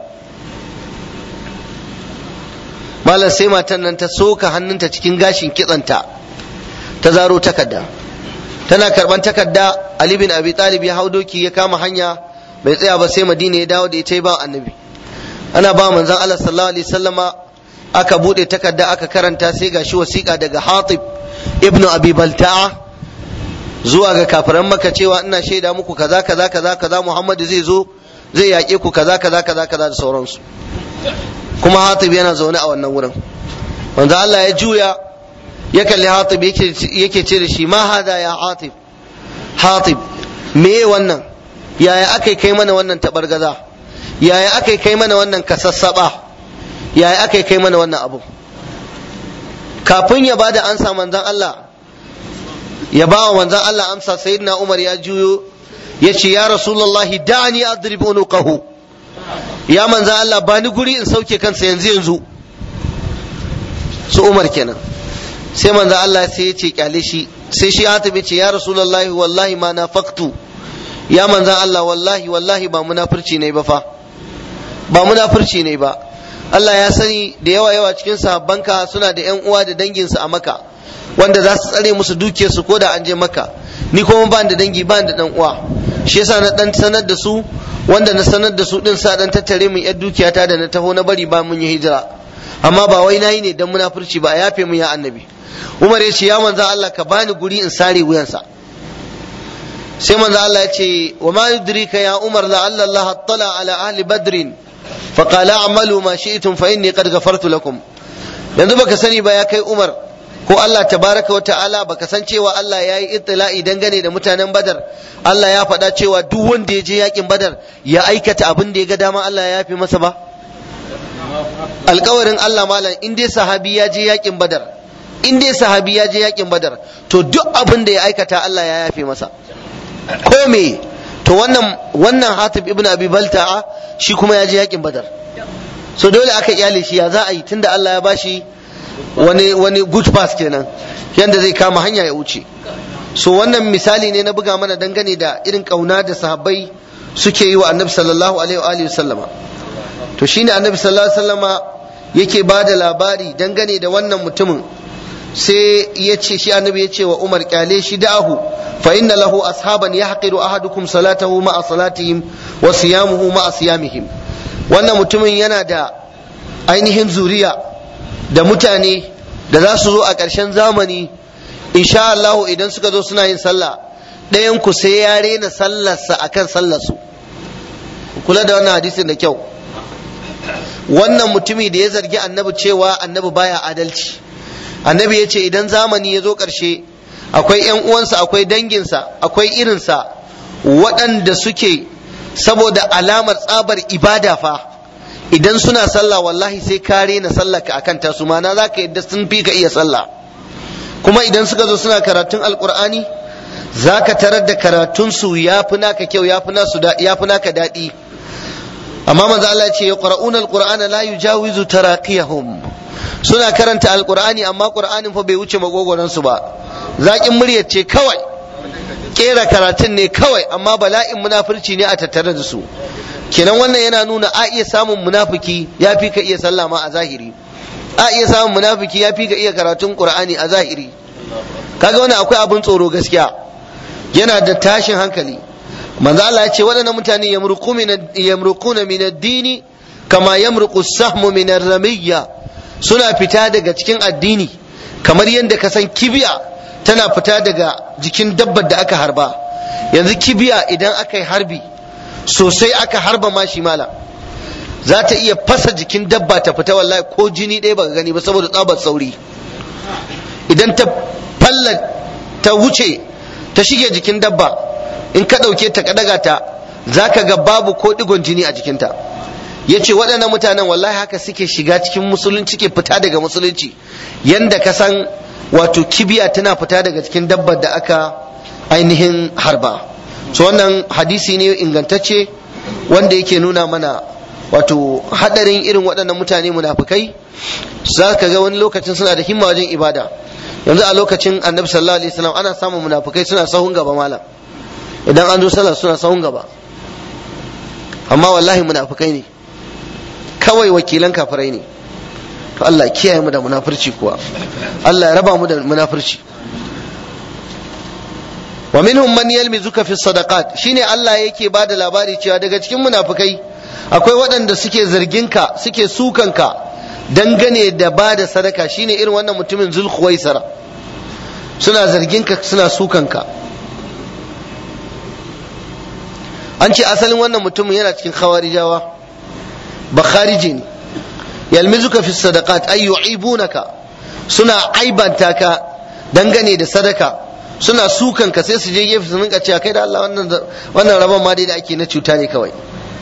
malam sai matan nan ta soka hannunta cikin gashin kitsanta ta zaro takarda tana karban takarda Ali bin Abi Talib ya hau doki ya kama hanya bai tsaya ba sai Madina ya dawo da ita ba annabi ana ba manzon Allah sallallahu alaihi wasallama aka bude takarda aka karanta sai gashi wasiƙa daga Hatib ibn Abi Balta'a zuwa ga kafiran maka cewa ina shaida muku kaza kaza kaza kaza Muhammadu zai zo zai yaƙe ku kaza kaza kaza kaza da sauransu kuma Hatib yana zaune a wannan wurin manzo Allah ya juya ya kalli Hatib yake ce da shi ma hada ya Hatib Hatib me wannan yaya aka kai mana wannan tabargaza yaya aka kai mana wannan kasassaba yaya aka kai mana wannan abu kafin ya bada ansa manzon Allah ya ba wa manzon Allah amsa sayyidina Umar ya juyo ya ce ya rasulullahi da'ani adrib unuqahu ya manzon Allah ba ni guri in sauke kansa yanzu yanzu su Umar kenan sai manzon Allah sai ya ce kyale shi sai shi ya tabi ce ya rasulullahi wallahi ma nafaqtu ya manzon Allah wallahi wallahi ba munafurci ne ba fa ba munafurci ne ba Allah ya sani da yawa yawa cikin sahabbanka suna da yan uwa da danginsu a maka wanda za su tsare musu dukiyarsu ko da an je maka ni kuma ba da dangi ba da dan uwa shi yasa na dan sanar da su wanda na sanar da su din sa dan tattare min yar dukiyata da na taho na bari ba mun yi hijira amma ba wai nayi ne dan munafurci ba a yafe mun ya annabi Umar ya ce ya manzo Allah ka bani guri in sare wuyansa sai manzo Allah ya ce wa ma yudrika ya Umar la'alla Allah attala ala ahli badrin فقال اعملوا ما شئتم فاني قد غفرت لكم yanzu baka sani ba ya kai Umar ko Allah tabaraka wa ta'ala baka san cewa Allah ya yi ittila'i dangane da mutanen Badar Allah ya faɗa cewa duk wanda ya je yakin Badar ya aikata abin da ya ga dama Allah ya yafi masa ba alkawarin Allah malam in dai sahabi ya je yakin Badar in dai sahabi ya je yakin Badar to duk abin da ya aikata Allah ya yafe masa ko me to wannan wannan Hatib ibn Abi Balta'a shi kuma ya je yakin Badar so dole aka iyale shi ya za a yi tunda Allah ya bashi wani wani good pass kenan yanda zai kama hanya ya wuce so wannan misali ne na buga mana dangane da irin kauna da sahabbai suke yi wa Annabi sallallahu alaihi wa alihi sallama to shine Annabi sallallahu alaihi wasallama yake ba da labari dangane da wannan mutumin sai ya ce shi annabi ya ce wa Umar kyale shi da'ahu fa inna lahu ashaban yahqiru ahadukum salatahu ma'a salatihim wa siyamuhu ma'a siyamihim wannan mutumin yana da ainihin zuriya da mutane da za su zo a ƙarshen zamani insha Allah idan suka zo suna yin sallah ɗayan ku sai ya rena sallarsa akan sallarsu kula da wannan hadisin da kyau wannan mutumi da ya zargi annabi cewa annabi baya adalci annabi ya ce idan zamani ya zo ƙarshe akwai ‘yan uwansa akwai danginsa akwai irinsa waɗanda suke saboda alamar tsabar ibada fa idan suna sallah wallahi sai ka rena sallah ka akan tasu mana za ka yadda sun fi ka iya sallah kuma idan suka zo suna karatun alkur'ani za ka tarar da karatunsu ya fi naka kyau ya fi naka daɗi amma manzo Allah ce yaqra'una alqur'ana la yujawizu taraqiyahum suna karanta alqur'ani amma qur'anin fa bai wuce magogoran su ba zakin muryar ce kawai kera karatun ne kawai amma bala'in munafurci ne a tattare da su kenan wannan yana nuna a iya samun munafiki ya fi ka iya sallah ma a zahiri a iya samun munafiki ya fi ka iya karatun qur'ani a zahiri kaga wannan akwai abin tsoro gaskiya yana da tashin hankali manzo Allah ya ce waɗannan mutane yamruquna min ad-dini kama yamruqu as-sahmu min ar-ramiyya suna fita daga cikin addini kamar yadda ka san kibiya tana fita daga jikin dabbar da aka harba yanzu kibiya idan aka yi harbi sosai aka harba mashi mala za ta iya fasa jikin dabba ta fita wallahi ko jini ɗaya baka gani ba saboda tsabar sauri idan ta falla ta wuce ta shige jikin dabba in ka ɗauke ta daga ta za ka ga babu ko ɗigon jini a jikinta ya ce waɗannan mutanen wallahi haka suke shiga cikin musulunci ke fita daga musulunci yanda ka san wato kibiya tana fita daga cikin dabbar da aka ainihin harba so wannan hadisi ne ingantacce wanda yake nuna mana wato hadarin irin waɗannan mutane munafukai za ka ga wani lokacin suna da himma wajen ibada yanzu a lokacin annabi sallallahu alaihi wasallam ana samun munafukai suna sahun gaba malam idan an zo sallah suna sahun gaba amma wallahi munafukai ne kawai wakilan kafirai ne to Allah kiyaye mu da munafurci kuwa Allah ya raba mu da munafurci wa minhum man yalmizuka fi sadaqat shine Allah yake bada labari cewa daga cikin munafukai akwai waɗanda suke zarginka suke sukanka dangane da bada sadaka shine irin wannan mutumin zulkhuwaisara suna zarginka suna sukanka an ce asalin wannan mutumin yana cikin khawarijawa ba khariji ne yalmizuka fi sadaqat ay yu'ibunaka suna aibanta ka dangane da sadaka suna sukan ka sai su je gefe su rinka cewa kai da Allah wannan wannan rabon ma dai da ake na cuta ne kawai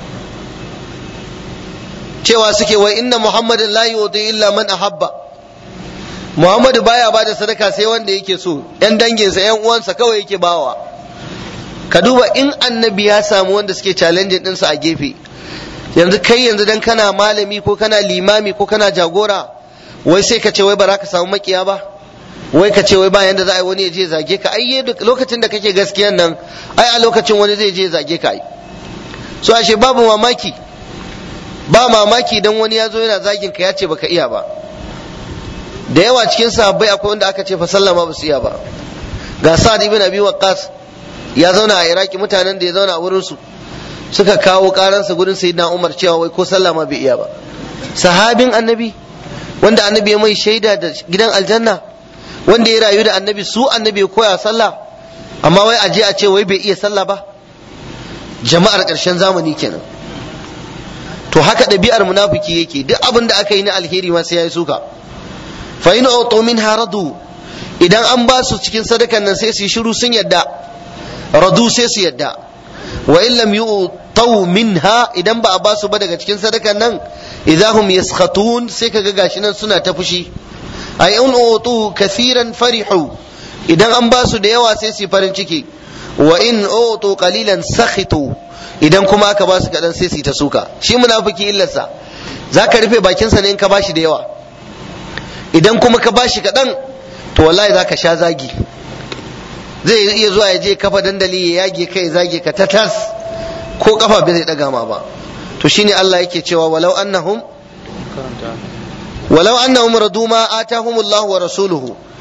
cewa suke wai inna muhammadin la yuti illa man ahabba muhammadu baya bada sadaka sai wanda yake so yan danginsa yan uwansa kawai yake bawa ka duba in annabi ya samu wanda suke challenge ɗinsa a gefe yanzu kai yanzu dan kana malami ko kana limami ko kana jagora wai sai ka ce wai ba za ka samu makiya ba wai ka ce wai ba yanda za a yi wani ya je zage ka ai lokacin da kake gaskiyan nan ai a lokacin wani zai je zage ka ai so ashe babu mamaki ba mamaki dan wani ya zo yana zagin ka ya ce baka iya ba da yawa cikin sahabbai akwai wanda aka ce fa sallama ba su iya ba ga sa'ad ibn abi waqqas ya zauna a iraki mutanen da ya zauna a wurin su suka kawo karansa gurin sayyidina umar cewa wai ko sallama bai iya ba sahabin annabi wanda annabi ya mai shaida da gidan aljanna wanda ya rayu da annabi su annabi ya koya sallah amma wai aje a ce wai bai iya sallah ba jama'ar ƙarshen zamani kenan to haka ɗabi'ar munafiki yake duk abin da aka yi na alheri ma sai ya yi suka fa in utu min haradu idan an ba su cikin sadakan nan sai su yi shiru sun yadda radu sai su yadda wa in lam yu'tau minha idan ba a ba su ba daga cikin sadakan nan idahum yaskhatun sai kaga gashi nan suna ta fushi ay in utu kathiran farihu idan an ba su da yawa sai su farin ciki wa in utu qalilan sakhitu idan kuma aka ba su kadan sai su ta suka shi munafiki illarsa zaka rufe bakinsa ne in ka bashi da yawa idan kuma ka bashi kadan to wallahi zaka sha zagi zai iya zuwa ya je kafa dandali ya yage kai zage ka ta tas ko kafa bai zai daga ma ba to shine Allah yake cewa walau annahum walau annahum radu ma atahum Allah wa rasuluhu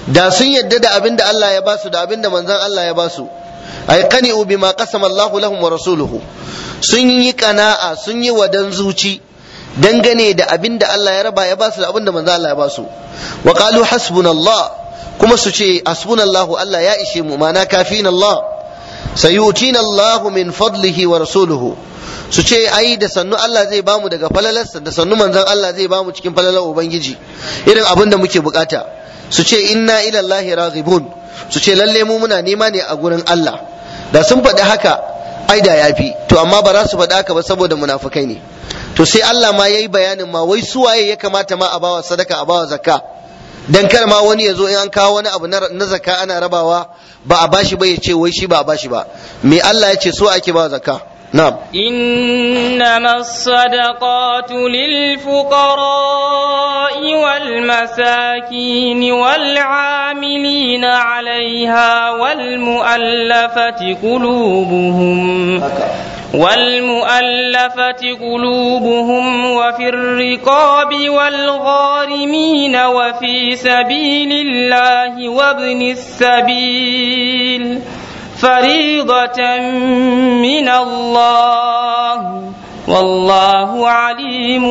da sun yadda da abin da Allah ya basu da abin da manzon Allah ya basu ay qani'u bima qasama Allahu lahum wa rasuluhu sun yi kana'a sun yi wadan zuci dangane da abin da Allah ya raba ya basu da abin da manzon Allah ya basu wa qalu hasbunallah kuma su ce hasbunallahu Allah ya ishe mu mana kafin Allah sayutina Allahu min fadlihi wa rasuluhu su ce ai da sannu Allah zai bamu daga falalarsa da sannu manzon Allah zai bamu cikin falalar ubangiji irin abin da muke bukata su ce inna ila Allahi raghibun su ce lalle mu muna nema ne a gurin Allah da sun faɗi haka ai da yafi to amma ba za su faɗi haka ba saboda munafukai ne to sai Allah ma yayi bayanin ma wai su waye ya kamata ma a bawa sadaka a bawa zakka dan kar ma wani ya zo in an kawo wani abu na zakka ana rabawa ba a bashi ba ya ce wai shi ba a bashi ba me Allah ya ce so ake bawa zakka نعم إنما الصدقات للفقراء والمساكين والعاملين عليها والمؤلفة قلوبهم والمؤلفة قلوبهم وفي الرقاب والغارمين وفي سبيل الله وابن السبيل فريضة من الله والله عليم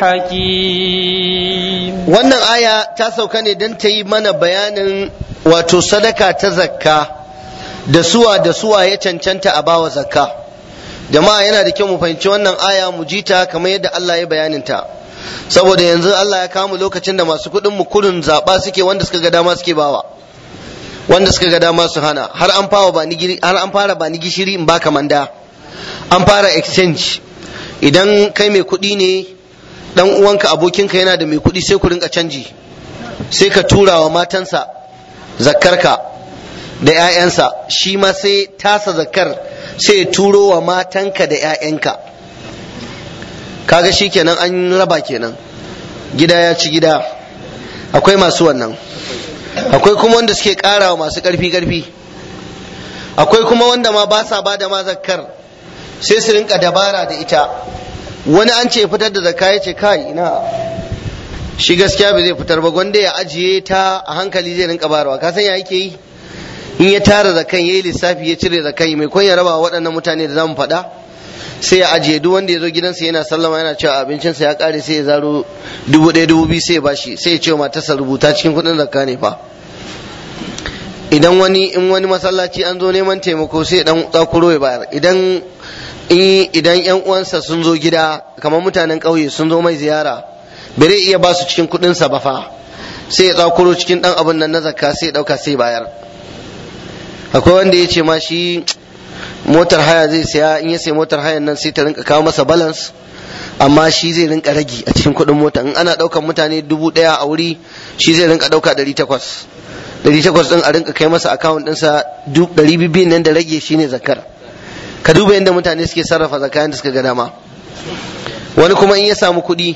حكيم wannan aya ta sauka ne don ta yi mana bayanin wato sadaka ta zakka da suwa da suwa ya cancanta a bawa zakka jama'a yana da kyau mu fahimci wannan aya mu ji ta kamar yadda Allah ya bayanin ta saboda yanzu Allah ya kawo lokacin da masu kuɗin mu kurin zaɓa suke wanda suka ga dama suke bawa wanda suka ga dama su hana har an fara ba ni har an fara ba ni gishiri in baka manda an fara exchange idan kai mai kuɗi ne dan uwanka abokinka yana da mai kuɗi sai ku rinka canji sai ka tura wa matansa zakkarka da 'ya'yansa shi ma sai tasa zakkar sai ya turo wa matanka da 'ya'yanka kaga shi kenan an raba kenan gida ya ci gida akwai masu wannan akwai kuma wanda suke karawa masu karfi karfi akwai kuma wanda ma ba sa ba da ma zakkar sai su rinka dabara da ita wani an ce fitar da zakka ya ce kai ina shi gaskiya bai zai fitar ba gwanda ya ajiye ta a hankali zai rinka barawa ka san ya yake yi in ya tara zakan yayi lissafi ya cire zakan mai kun ya raba waɗannan mutane da zamu faɗa sai ya ajiye duk wanda ya zo gidansa yana sallama yana cewa abincinsa ya ƙare sai ya zaro dubu ɗaya dubu biyu sai ya bashi sai ya ce wa matarsa rubuta cikin kuɗin zakka ne fa idan wani in wani masallaci an zo neman taimako sai dan tsakuro ya bayar idan idan yan uwansa sun zo gida kamar mutanen ƙauye sun zo mai ziyara bai iya ba su cikin kuɗinsa ba fa sai ya tsakuro cikin dan abin nan na zakka sai ya ɗauka sai bayar akwai wanda ya ce ma shi motar haya zai saya in ya sai motar hayan nan sai ta rinka kawo masa balance amma shi zai rinka ragi a cikin kuɗin mota in ana ɗaukan mutane dubu ɗaya a wuri shi zai rinka ɗauka ɗari takwas ɗari takwas ɗin a rinka kai masa akawun ɗinsa ɗari biyu nan da rage shine zakar ka duba yadda mutane suke sarrafa zakayan da suka ga dama wani kuma in ya samu kuɗi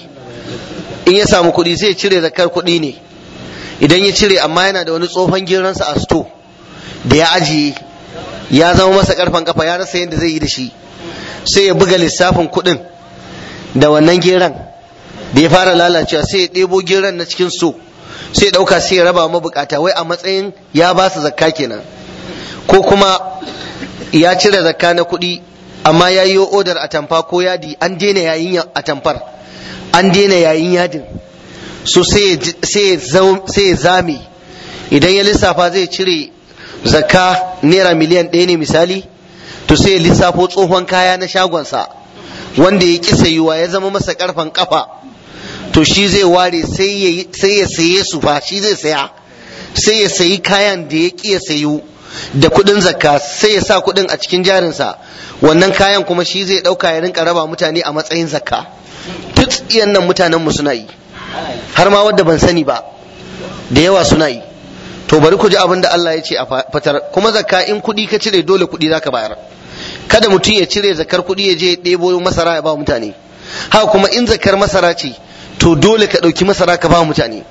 in ya samu kuɗi zai cire zakar kuɗi ne idan ya cire amma yana da wani tsohon giransa a sto da ya ajiye ya zama masa karfan kafa ya rasa yadda zai yi da shi sai ya buga lissafin kuɗin da wannan geran da ya fara lalacewa sai ya ɗebo geran na cikin so sai ya ɗauka sai ya raba mabukata wai a matsayin ya ba su zakka kenan ko kuma ya cire zakka na kuɗi amma ya yi odar atamfa ko yadi an daina yayin atamfar an daina yayin yadin so sai ya zame idan ya lissafa zai cire zakka naira miliyan ɗaya ne misali to sai ya lissafo tsohon kaya na shagonsa wanda ya ƙi sayuwa ya zama masa ƙarfan ƙafa to shi zai ware sai ya saye su fa shi zai saya sai ya sayi kayan da ya ƙi ya sayu da kuɗin zakka sai ya sa kuɗin a cikin jarinsa wannan kayan kuma shi zai ɗauka ya rinka raba mutane a matsayin zakka duk iyan nan mutanenmu suna yi har ma wadda ban sani ba da yawa suna yi to bari ku ji abin da Allah ya ce a fitar kuma zakka in kuɗi ka cire dole kuɗi zaka bayar kada mutum ya cire zakar kuɗi ya je ya ɗebo masara ya ba mutane haka kuma in zakar masara ce to dole ka ɗauki masara ka ba mutane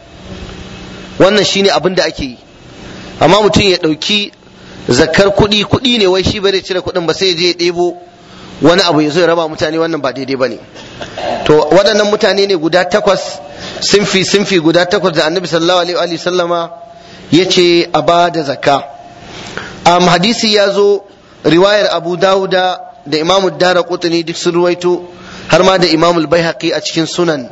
wannan shine abin da ake yi amma mutum ya ɗauki zakar kuɗi kuɗi ne wai shi bai cire kuɗin ba sai ya je ya ɗebo wani abu ya zo ya raba mutane wannan ba daidai ba ne to waɗannan mutane ne guda takwas sinfi sinfi guda takwas da annabi sallallahu alaihi wa sallama ya ce a ba da zakka um, hadisi ya zo riwayar abu dawuda da imamu dara kutuni duk sun ruwaito har ma da imamu baihaqi a cikin sunan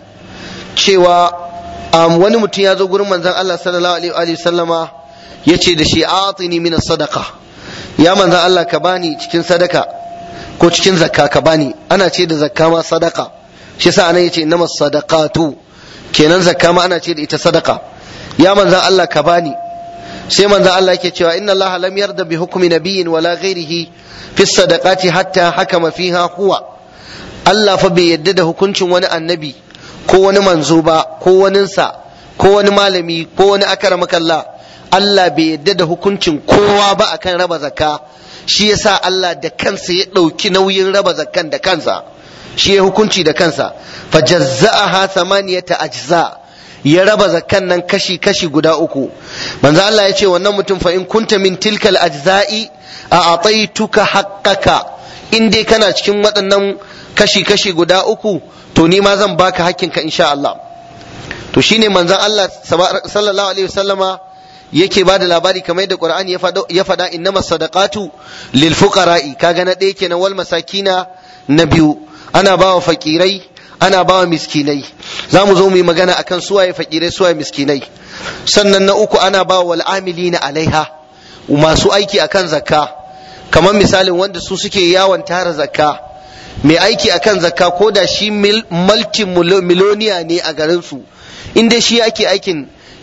cewa um, wani mutum ya zo gurin manzon Allah sallallahu alaihi wa sallama ya ce da shi atini min sadaka ya manzon Allah ka bani cikin sadaka ko cikin zakka ka bani ana ce da zakka ma sadaka shi sa anan yace innamas sadaqatu kenan zakka ma ana ce da ita sadaka ya manzon Allah ka bani sai manzon Allah yake cewa inna Allah lam yarda bi hukmi nabiyyin wala ghairihi fi sadaqati hatta hakama fiha huwa Allah fa bai yadda da hukuncin wani annabi ko wani manzo ba ko waninsa ko wani malami ko wani akaramakalla Allah bai yadda da hukuncin kowa ba akan raba zakka shi yasa Allah da kansa ya ɗauki nauyin raba zakkan da kansa shi ya hukunci da kansa fa jazza'aha thamaniyata ajza ya raba zakkan nan kashi kashi guda uku manzo Allah ya ce wannan mutum fa in kunta min tilkal ajza'i a ataituka haqqaka in dai kana cikin waɗannan kashi kashi guda uku to ni ma zan baka hakkinka insha Allah to shine manzon Allah sallallahu alaihi wasallama yake bada labari kamar yadda Qur'ani ya faɗa innamas sadaqatu lil fuqara'i kaga na ɗaya kenan wal masakina na biyu ana bawa fakirai ana bawa miskinai za mu zo mu yi magana akan suwaye fakirai suwaye miskinai sannan na uku ana bawa wal amilina alaiha masu aiki akan zakka kamar misalin wanda su suke yawon tara zakka mai aiki akan zakka ko da shi multi miloniya ne a garinsu in dai shi ake aikin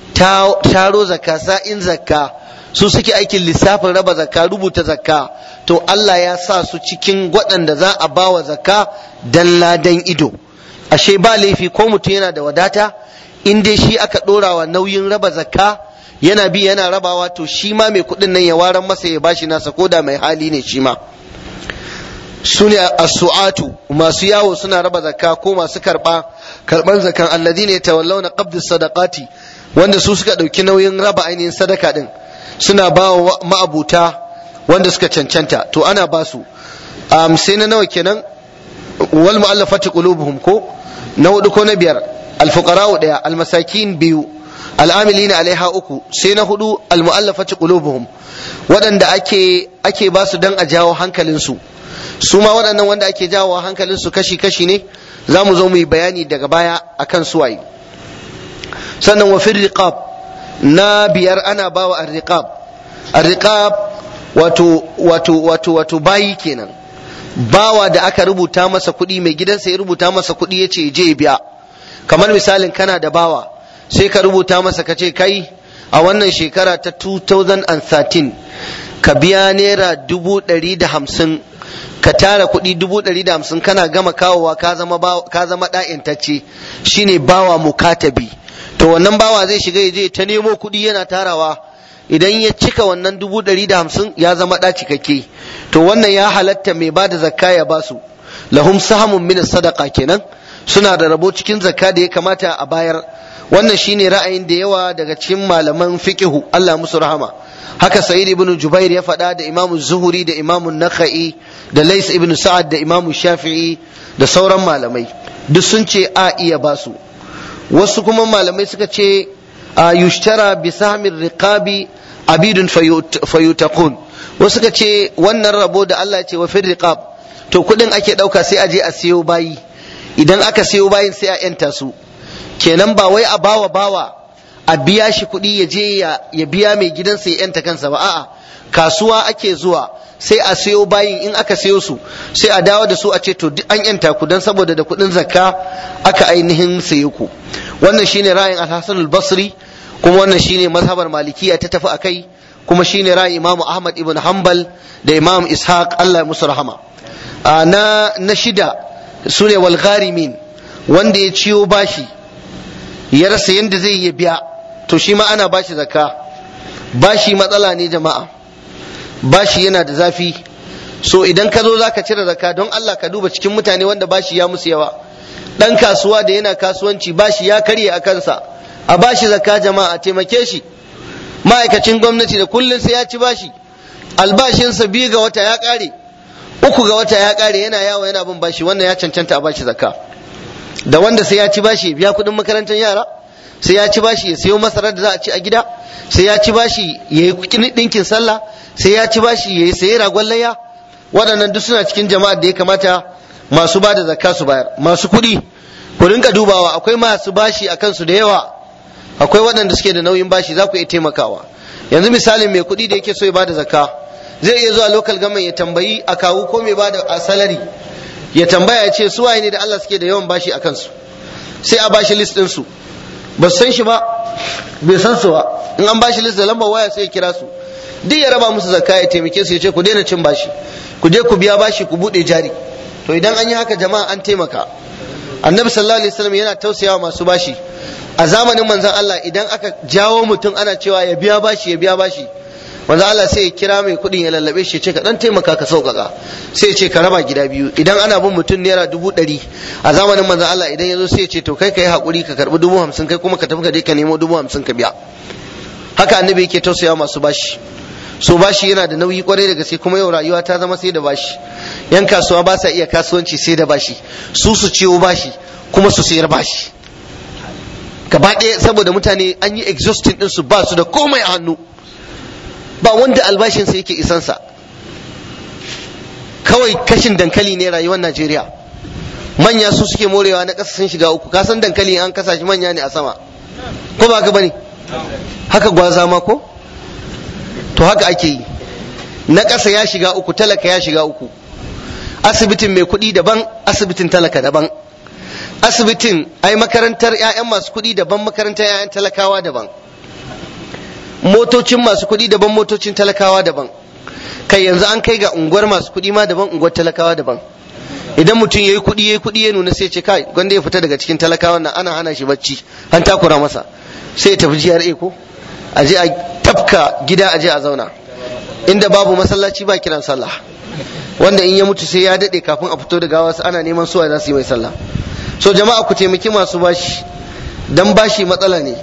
taro zakka sa'in zakka su suke aikin lissafin raba zakka rubuta zakka to Allah ya sa su cikin waɗanda za a bawa zakka dan ladan ido ashe ba laifi ko mutum yana da wadata in dai shi aka ɗora wa nauyin raba zakka yana bi yana rabawa to shi ma mai kuɗin nan ya waran masa ya bashi nasa ko da mai hali ne shi ma su ne as-su'atu masu yawo suna raba zakka ko masu karba karban zakan alladhina yatawallawna qabd sadaqati wanda su suka dauki nauyin raba ainihin sadaka din suna ba wa ma'abuta wanda suka cancanta to ana ba su um, sai na nawa kenan wal mu'allafati qulubuhum ko na hudu ko na biyar al-fuqara daya al-masakin biyu al'amilina alaiha uku sai na hudu al-mu'allafati qulubuhum waɗanda ake ake ba su dan a jawo hankalinsu su ma waɗannan wanda ake jawo hankalin su kashi-kashi ne za mu zo mu yi bayani daga baya akan suwaye sannan wa fil riqab na biyar ana bawa ar-riqab ar-riqab wato wato wato wato bayi kenan bawa da aka rubuta masa kuɗi mai gidansa ya rubuta masa kuɗi ya ce je biya kamar misalin kana da bawa sai ka rubuta masa ka ce kai a wannan shekara ta 2013 ka biya naira dubu ɗari da hamsin ka tara kuɗi dubu ɗari da hamsin kana gama kawowa ka zama ka zama ɗa'intacce shine bawa mukatabi to wannan bawa zai shiga ya je ta nemo kuɗi yana tarawa idan ya cika wannan dubu ɗari da hamsin ya zama ɗa cikakke to wannan ya halatta mai ba da zakka ya basu lahum sahamun min sadaka kenan suna da rabo cikin zakka da ya kamata a bayar wannan shine ra'ayin da yawa daga cikin malaman fiqihu Allah musu rahama haka sa'id ibn jubair ya faɗa da imam zuhuri da imam nakhai da lais ibn sa'ad da imam shafi'i da sauran malamai duk sun ce a iya basu wasu kuma malamai suka ce a yushtara bi sahmin riqabi abidun fayutaqun wasu suka ce wannan rabo da Allah ce wa fil riqab to kudin ake dauka sai a je a siyo bayi idan aka siyo bayin sai a yanta su kenan ba wai a bawa bawa a biya shi kuɗi ya je ya biya mai gidansa ya yanta kansa ba a'a kasuwa ake zuwa sai a sayo bayin in aka sayo su sai a dawo da su a ce to duk an yanta ku dan saboda da kuɗin zakka aka ainihin saye ku wannan shine ra'ayin al-Hasan al-Basri kuma wannan shine mazhabar malikiya ta tafi akai kuma shine ra'ayin Imam Ahmad ibn Hanbal da Imam Ishaq Allah ya musu rahama na na shida sune wal gharimin wanda ya ciyo bashi ya rasa yadda zai yi biya to shi ma ana bashi zakka bashi matsala ne jama'a bashi yana da zafi so idan ka zo za ka cire zakka don Allah ka duba cikin mutane wanda bashi ya musu yawa dan kasuwa da yana kasuwanci bashi ya karye a kansa a bashi zakka jama'a a taimake shi ma'aikacin gwamnati da kullum sai ya ci bashi albashinsa biyu ga wata ya kare uku ga wata ya kare yana yawo yana bin bashi wannan ya cancanta a bashi zakka da wanda sai ya ci bashi biya kuɗin makarantar yara sai ya ci bashi ya sayo masarar da za a ci a gida sai ya ci bashi ya yi ɗinkin sallah sai ya ci bashi ya yi sayi ragon layya waɗannan duk suna cikin jama'ar da ya kamata masu ba da zakka su bayar masu kuɗi ku rinka dubawa akwai masu bashi a kansu da yawa akwai waɗanda suke da nauyin bashi za ku iya taimakawa yanzu misalin mai kuɗi da yake so ya bada zakka zai iya zuwa local government ya tambayi a kawu ko mai bada a salary ya tambaya ya ce su waye ne da Allah suke da yawan bashi a kansu sai a bashi list ɗinsu ba san shi ba bai san su ba in an bashi list da lambar waya sai ya kira su duk ya raba musu zakka ya taimake su ya ce ku daina cin bashi ku je ku biya bashi ku buɗe jari to idan an yi haka jama'a an taimaka annabi sallallahu alaihi wasallam yana tausayawa masu bashi a zamanin manzon Allah idan aka jawo mutum ana cewa ya biya bashi ya biya bashi manzon Allah sai ya kira mai kuɗin ya lallabe shi ya ce ka dan taimaka ka sauƙaƙa sai ya ce ka raba gida biyu idan ana bin mutum naira dubu ɗari a zamanin manzon Allah idan ya zo sai ya ce to kai ka yi haƙuri ka karɓi dubu hamsin kai kuma ka tafi ka je ka nemo dubu hamsin ka biya haka annabi yake tausayawa masu bashi so bashi yana da nauyi kwarai da gaske kuma yau rayuwa ta zama sai da bashi yan kasuwa ba sa iya kasuwanci sai da bashi su su ciwo bashi kuma su sayar bashi gaba ɗaya saboda mutane an yi exhausting ɗinsu ba su da komai a hannu ba wanda albashinsa yake isansa kawai kashin dankali ne rayuwar najeriya manya su suke morewa na ƙasa sun shiga uku kasan dankali an kasa shi manya ne a sama ko ba ka bane haka gwaza ma ko to haka ake yi na ƙasa ya shiga uku talaka ya shiga uku asibitin mai kuɗi daban asibitin talaka daban asibitin ai makarantar 'ya'yan masu kuɗi daban makarantar 'ya'yan talakawa daban motocin masu kuɗi daban motocin talakawa daban kai yanzu an kai ga unguwar masu kuɗi ma daban unguwar talakawa daban idan mutum ya yi kuɗi ya yi kuɗi ya nuna sai ce kai gwanda ya fita daga cikin talakawan nan ana hana shi bacci an takura masa sai ya tafi GRA ko a je a tafka gida a je a zauna inda babu masallaci ba kiran sallah wanda in ya mutu sai ya daɗe kafin a fito da gawa ana neman suwa za su yi mai sallah so jama'a ku taimaki masu bashi dan bashi matsala ne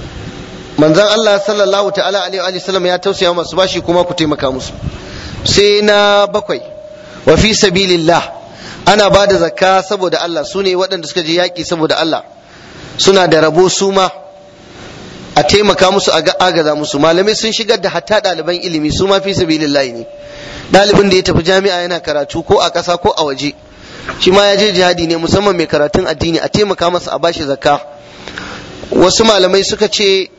manzon Allah sallallahu ta'ala alaihi wa sallam ya tausaya masu bashi kuma ku taimaka musu sai na bakwai wa fi sabilillah ana ba da zakka saboda Allah su ne waɗanda suka je yaƙi saboda Allah suna da rabo su ma a taimaka musu a agaza musu malamai sun shigar da hatta ɗaliban ilimi su ma fi sabilillahi ne ɗalibin da ya tafi jami'a yana karatu ko a ƙasa ko a waje shi ma ya je jihadi ne musamman mai karatun addini a taimaka masa a bashi zakka wasu malamai suka ce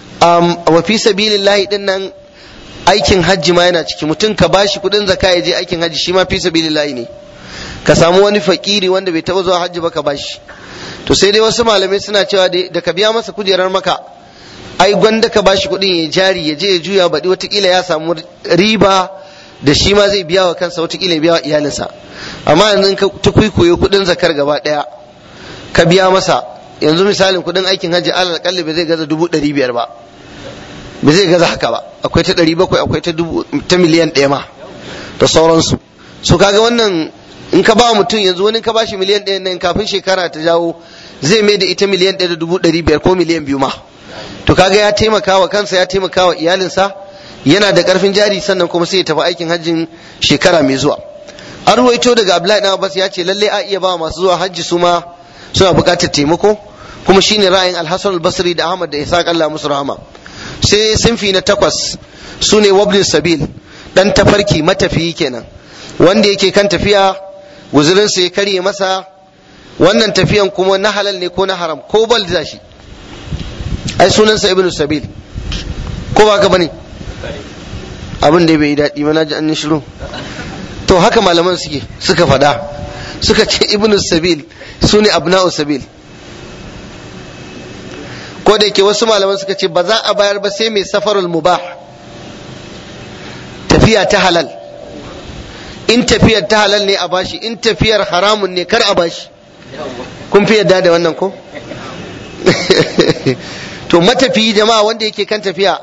wa fi sabilillahi din nan aikin hajji ma yana ciki mutum ka bashi kuɗin zakka ya je aikin hajji shi ma fi sabilillahi ne ka samu wani fakiri wanda bai taɓa zuwa hajji ba ka bashi to sai dai wasu malamai suna cewa da ka biya masa kujerar maka ai gwanda ka bashi kuɗin ya jari ya je ya juya baɗi watakila ya samu riba da shi ma zai biya wa kansa watakila ya biya wa iyalinsa amma yanzu ka tukwikwayo kuɗin zakar gaba ɗaya ka biya masa yanzu misalin kuɗin aikin hajji alal kalli ba zai gaza dubu ɗari biyar ba ba zai gaza haka ba akwai ta ɗari bakwai akwai ta dubu ta miliyan ɗaya ma da sauransu so kaga wannan in ka ba mutum yanzu wani ka bashi miliyan ɗaya nan kafin shekara ta jawo zai mai da ita miliyan ɗaya da dubu ɗari biyar ko miliyan biyu ma to kaga ya taimaka wa kansa ya taimaka wa iyalinsa yana da karfin jari sannan kuma sai ya tafi aikin hajjin shekara mai zuwa an ruwaito daga abdullahi dan abbas ya ce lalle a iya ba masu zuwa hajji su ma suna buƙatar taimako kuma shine ra'ayin alhassan albasri da ahmad da isa allah musu rahama sai sinfi na takwas su ne wabnin sabil dan tafarki matafiyi kenan wanda yake kan tafiya guzurinsa ya karye masa wannan tafiyan kuma na halal ne ko na haram ko bal da shi ai sunansa ibnu sabil ko ba ka bane abin da bai yi daɗi ba na ji an shiru to haka malaman suke suka faɗa suka ce ibnu sabil su ne abna'u sabil ko da yake wasu malaman suka ce ba za a bayar ba sai mai safarul mubah tafiya ta halal in tafiyar ta halal ne a bashi in tafiyar haramun ne kar a bashi kun fi yadda da wannan ko to matafiyi jama'a wanda yake kan tafiya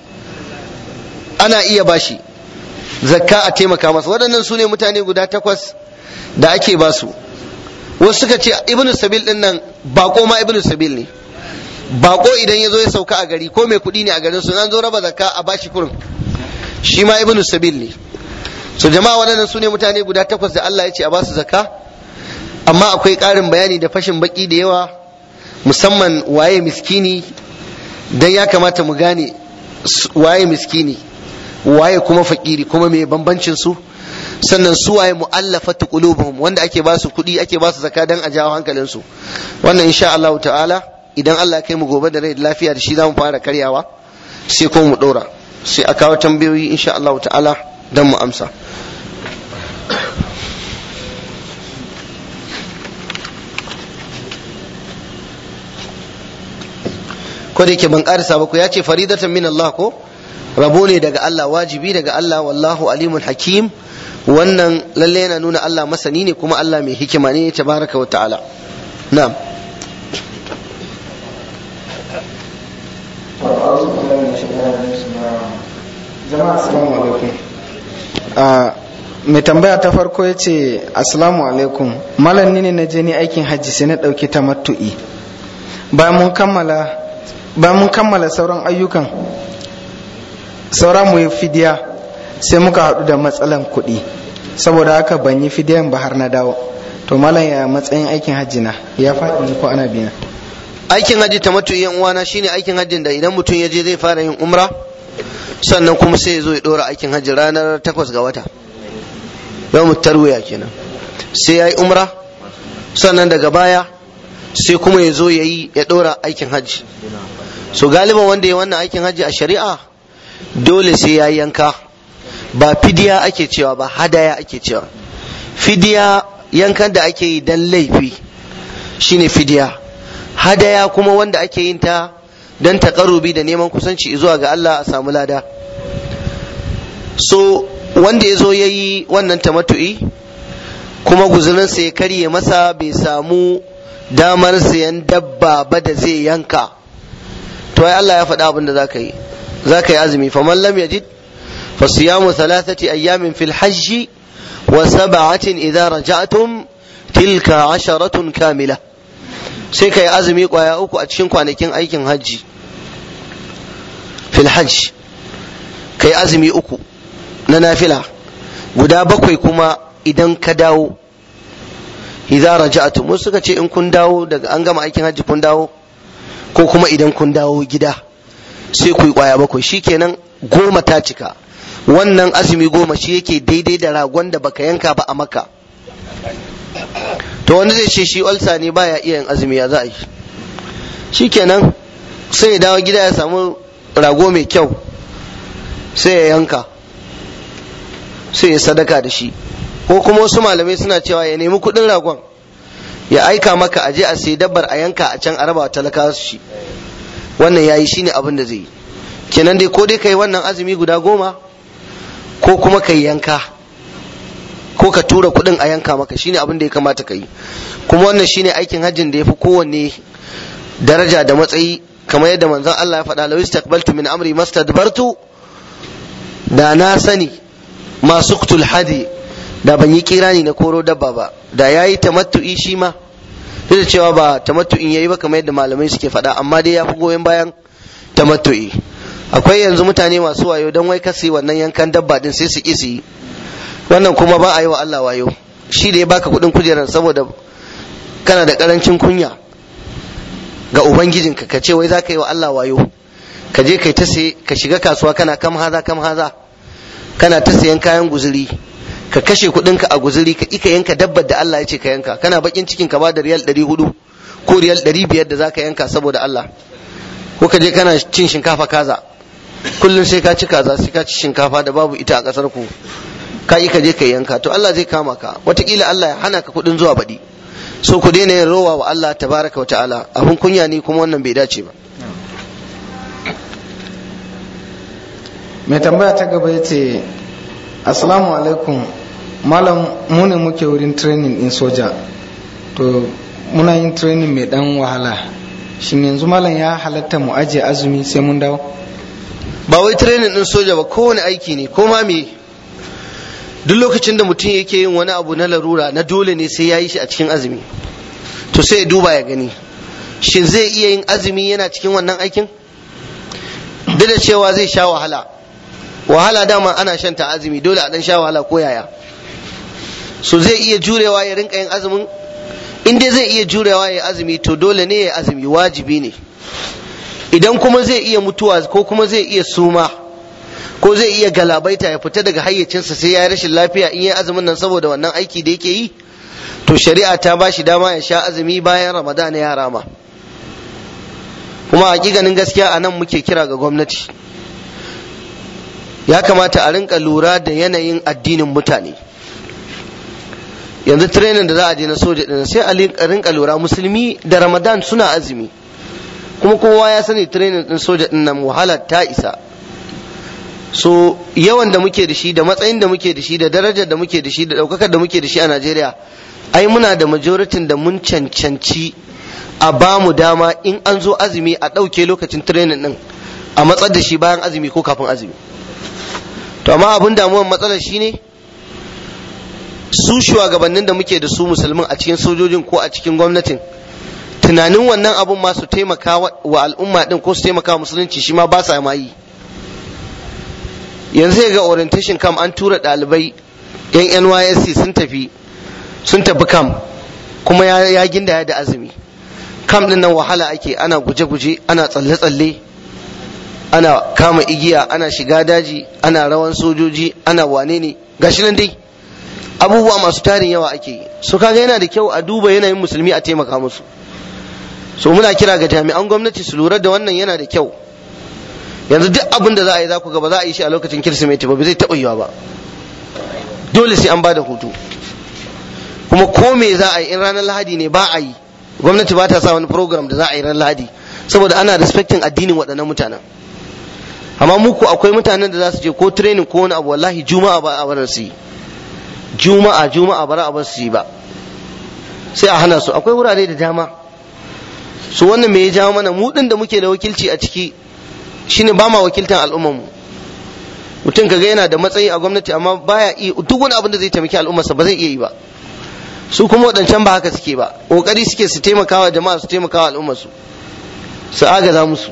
ana iya bashi zakka a taimaka masa waɗannan su ne mutane guda takwas da ake basu wasu suka ce ibnu sabil din nan bako ma ibnu sabil ne bako idan ya zo ya sauka a gari ko mai kuɗi ne a garin su nan zo raba zakka a bashi kurin shi ma ibnu sabil ne so jama'a waɗannan su ne mutane guda takwas da Allah ya ce a basu zakka amma akwai ƙarin bayani da fashin baki da yawa musamman waye miskini dan ya kamata mu gane waye miskini waye kuma fakiri kuma me bambancin su sannan su waye mu'allafatu qulubuhum wanda ake ba su kuɗi ake ba su zakka dan a jawo hankalin su wannan insha Allah ta'ala idan Allah ya kai mu gobe da rai da lafiya da shi zamu fara karyawa sai kuma mu dora sai a kawo tambayoyi insha Allah ta'ala dan mu amsa ko da yake ban karisa ba ko ya ce faridatan min Allah ko rabo ne daga Allah wajibi daga Allah wallahu alimun hakim wannan lalle yana nuna Allah masani ne kuma Allah mai hikima ne tabaraka wa ta'ala na'am jama'a assalamu alaikum mai tambaya ta farko ya ce assalamu alaikum malam ne na je ni aikin hajji sai na ɗauki tamattu'i bayan mun kammala bayan mun kammala sauran ayyukan sauran mu yi fidiya sai muka haɗu da matsalan kuɗi saboda haka ban yi fidiyan ba har na dawo to malam ya matsayin aikin hajji na ya faɗi ne ko ana biya aikin hajji tamattu yan uwana shine aikin hajjin da idan mutum ya je zai fara yin umra sannan kuma sai ya zo ya ɗora aikin hajji ranar takwas ga wata yau tarwiya kenan sai ya yi umra sannan daga baya sai kuma ya zo ya yi ya ɗora aikin hajji so galiban wanda ya wannan aikin hajji a shari'a dole sai ya yanka ba fidiya ake cewa ba hadaya ake cewa fidiya yankan da ake yi dan laifi shine fidiya hadaya kuma wanda ake yin ta don taƙarubi da neman kusanci zuwa ga Allah a samu lada so wanda ya zo ya yi wannan tamatu'i kuma guzurinsa ya karye masa bai samu damar sayan dabba ba da zai yanka to ai Allah ya faɗa abin da za ka yi za ka yi azumi faman lam yajid fa siyamu thalathati ayyamin fil hajji wa sab'atin idza raja'tum tilka asharatun kamila sai ka yi azumi kwaya uku a cikin kwanakin aikin hajji fil hajj ka yi azumi uku na nafila guda bakwai kuma idan ka dawo idza raja'tum wasu suka ce in kun dawo daga an gama aikin hajji kun dawo ko kuma idan kun dawo gida sai ku yi kwaya bakwai shikenan goma ta cika wannan azumi goma shi yake daidai da ragon da baka yanka ba a maka to wanda zai ce shi olsa ne baya iya yin azumi ya za a yi shikenan sai ya dawo gida ya samu rago mai kyau sai ya yanka sai ya sadaka da shi ko kuma wasu malamai suna cewa ya nemi kuɗin ragon ya aika maka a je a sai dabbar a yanka a can a raba talakawa su shi wannan yayi shine abin da zai yi kenan dai ko dai kai wannan azumi guda goma ko kuma kai yanka ko ka tura kuɗin a yanka maka shine abin da ya kamata ka yi kuma wannan shine aikin hajjin da ya fi kowanne daraja da matsayi kamar yadda manzon Allah ya faɗa lawis taqbaltu min amri mastadbartu da na sani masu kutul hadi da ban yi kirani na koro dabba ba da yayi tamattu'i shi ma duk da cewa ba tamattu'in yayi ba kamar yadda malamai suke faɗa amma dai ya fi goyon bayan tamattu'i akwai yanzu mutane masu wayo don wai kasi wannan yankan dabba din sai su ki su yi wannan kuma ba a yi wa Allah wayo shi da ya baka kuɗin kujerar saboda kana da ƙarancin kunya ga ubangijinka ka ce wai za ka yi wa Allah wayo ka je kai ta sai ka shiga kasuwa kana kam haza kam haza kana ta sayan kayan guzuri ka kashe kuɗinka a guzuri ka ika yanka dabbar da Allah ya ce ka yanka kana bakin cikin ka ba da riyal ɗari hudu ko riyal ɗari biyar da za ka yanka saboda Allah ko ka je kana cin shinkafa kaza kullum sai ka ci kaza sai ka ci shinkafa da babu ita a ƙasar ku ka yi ka je ka yanka to Allah zai kama ka wataƙila Allah ya hana ka kuɗin zuwa baɗi so ku daina yin rowa wa Allah tabaraka wa ta'ala abun kunya ne kuma wannan bai dace ba mai tambaya ta gaba ya ce assalamu alaikum malam mu ne muke wurin training in soja to muna yin training mai dan wahala shin yanzu malam ya halatta mu ajiye azumi sai mun dawo ba wai training din soja ba kowane aiki ne ko ma me duk lokacin da mutum yake yin wani abu na larura na dole ne sai ya yi shi a cikin azumi to sai ya duba ya gani shin zai iya yin azumi yana cikin wannan aikin duk da cewa zai sha wahala wahala dama ana shan ta azumi dole a dan sha wahala ko yaya so zai iya jurewa ya rinka yin azumin in dai zai iya jurewa ya azumi to dole ne ya azumi wajibi ne idan kuma zai iya mutuwa ko kuma zai iya suma ko zai iya galabaita ya fita daga hayyacinsa sai ya yi rashin lafiya in ya azumin nan saboda wannan aiki da yake yi to shari'a ta ba shi dama ya sha azumi bayan ramadan ya rama kuma hakikanin gaskiya a nan muke kira ga gwamnati ya kamata a rinka lura da yanayin addinin mutane yanzu training da za a je na soja din sai a rinka lura musulmi da ramadan suna azumi kuma kowa ya sani training din soja din nan wahala ta isa so yawan da muke da shi da matsayin da muke da shi da darajar da muke da shi da daukakar da muke da shi a Najeriya ai muna da majoritin da mun cancanci a ba mu dama in an zo azumi a ɗauke lokacin training din a matsar da shi bayan azumi ko kafin azumi to amma abin damuwar matsalar shine su shugabannin da muke da su musulmin a cikin sojojin ko a cikin gwamnatin tunanin wannan abun ma su taimaka wa al'umma din ko su taimaka musulunci shi ma ba sa ma yi yanzu ga orientation camp an tura ɗalibai yan nysc sun tafi sun tafi camp kuma ya ginda da azumi camp din nan wahala ake ana guje-guje ana tsalle-tsalle ana kama igiya ana shiga daji ana rawan sojoji ana wane ne gashi nan dai abubuwa masu tarin yawa ake yi so kaga yana da kyau a duba yanayin musulmi a taimaka musu so muna kira ga jami'an gwamnati su lura da wannan yana da kyau yanzu duk abin da za a yi za ku ga ba za a yi shi a lokacin kirsimeti ba zai taɓa yiwa ba dole sai an ba da hutu kuma ko me za a yi in ranar lahadi ne ba a yi gwamnati ba ta sa wani program da za a yi ranar lahadi saboda ana respecting addinin waɗannan mutanen amma muku akwai mutanen da za su je ko training ko wani abu wallahi juma'a ba a barar su yi juma'a juma'a bara a bar su yi ba sai a hana su akwai wurare da dama su wannan me ya jawo mana mu din da muke da wakilci a ciki shine ba ma wakiltan al'ummar mu mutum kaga yana da matsayi a gwamnati amma baya iya duk wani abin da zai taimaki al'ummarsa ba zai iya yi ba su kuma waɗancan ba haka suke ba ƙoƙari suke su taimakawa jama'a su taimakawa al'ummarsu su agaza musu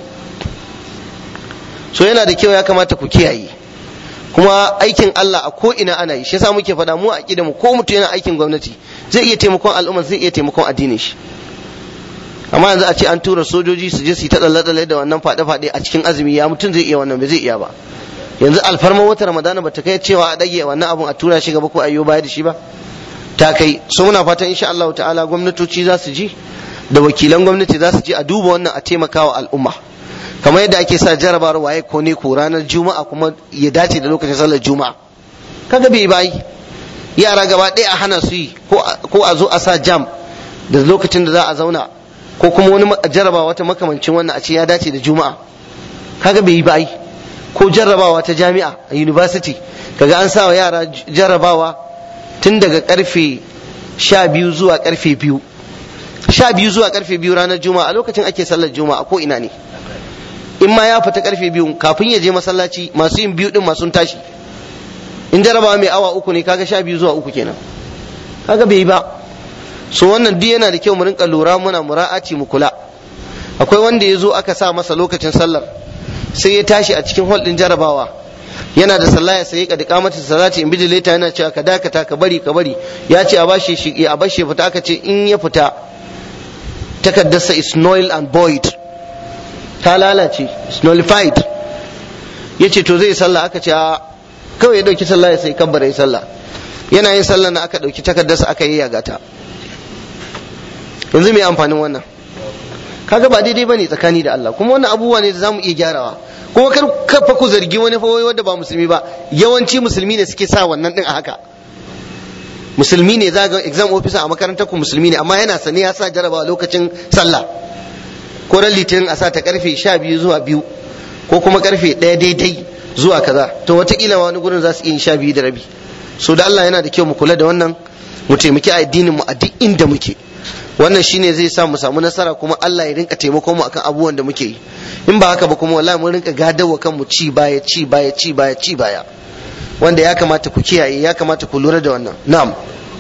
so yana da kyau ya kamata ku kiyaye kuma aikin Allah a ko ina ana yi shi yasa muke faɗa mu a mu ko mutum yana aikin gwamnati zai iya taimakon al'umma zai iya taimakon addinin shi amma yanzu a ce an tura sojoji su je su yi ta tsalle da wannan faɗe-faɗe a cikin azumi ya mutum zai iya wannan ba zai iya ba yanzu alfarman wata ramadana ba ta kai cewa a ɗage wannan abun a tura shi gaba ko ayyo baya da shi ba ta kai so muna fatan insha Allah ta'ala gwamnatoci za su ji da wakilan gwamnati za su ji a duba wannan a taimakawa al'umma kamar yadda ake sa jarabar waye ko ne ko ranar juma'a kuma ya dace da lokacin sallar juma'a kaga bai bayi yara gaba ɗaya a hana su yi ko a zo a sa jam da lokacin da za a zauna ko kuma wani jarabawa wata makamancin wannan a ce ya dace da juma'a kaga bai yi bayi ko jarrabawa ta jami'a a university kaga an sa wa yara jarrabawa tun daga karfe sha biyu zuwa karfe biyu sha biyu zuwa karfe biyu ranar juma'a a lokacin ake sallar juma'a ko ina ne in ma ya fita karfe biyu kafin ya je masallaci masu yin biyu din masu tashi in jarabawa mai awa uku ne kaga sha biyu zuwa uku kenan kaga bai yi ba so wannan duk yana da kyau mu rinka lura muna mura'aci mu kula akwai wanda ya zo aka sa masa lokacin sallar sai ya tashi a cikin hall din jarabawa yana da sallah ya sai ka dika mata salati in bijileta yana cewa ka dakata ka bari ka bari ya ce a bashi shi a bashi fita aka ce in ya fita takaddarsa is null and void ta lalace is nullified ya ce to zai sallah aka ce a kawai ya dauki sallah ya sai kabbara ya sallah yana yin sallah na aka dauki takaddarsa aka yi yagata yanzu mai amfanin wannan kaga ba daidai bane tsakani da Allah kuma wannan abubuwa ne da zamu iya gyarawa kuma kar kafa ku zargi wani fa wanda ba musulmi ba yawanci musulmi ne suke sa wannan din a haka musulmi ne za ga exam officer a makarantar ku musulmi ne amma yana sane ya sa jarabawa lokacin sallah ko ran litinin a sa ta karfe 12 zuwa biyu ko kuma karfe 1 daidai zuwa kaza to wataƙila wani gurin za su iya sha biyu da rabi so da Allah yana da kyau mu kula da wannan mu taimaki addinin mu a duk inda muke wannan shine zai sa mu samu nasara kuma Allah ya rinka taimako mu akan abubuwan da muke yi in ba haka ba kuma wallahi mun rinka gadawa kanmu ci baya ci baya ci baya ci baya wanda ya kamata ku kiyaye ya kamata ku lura da wannan na'am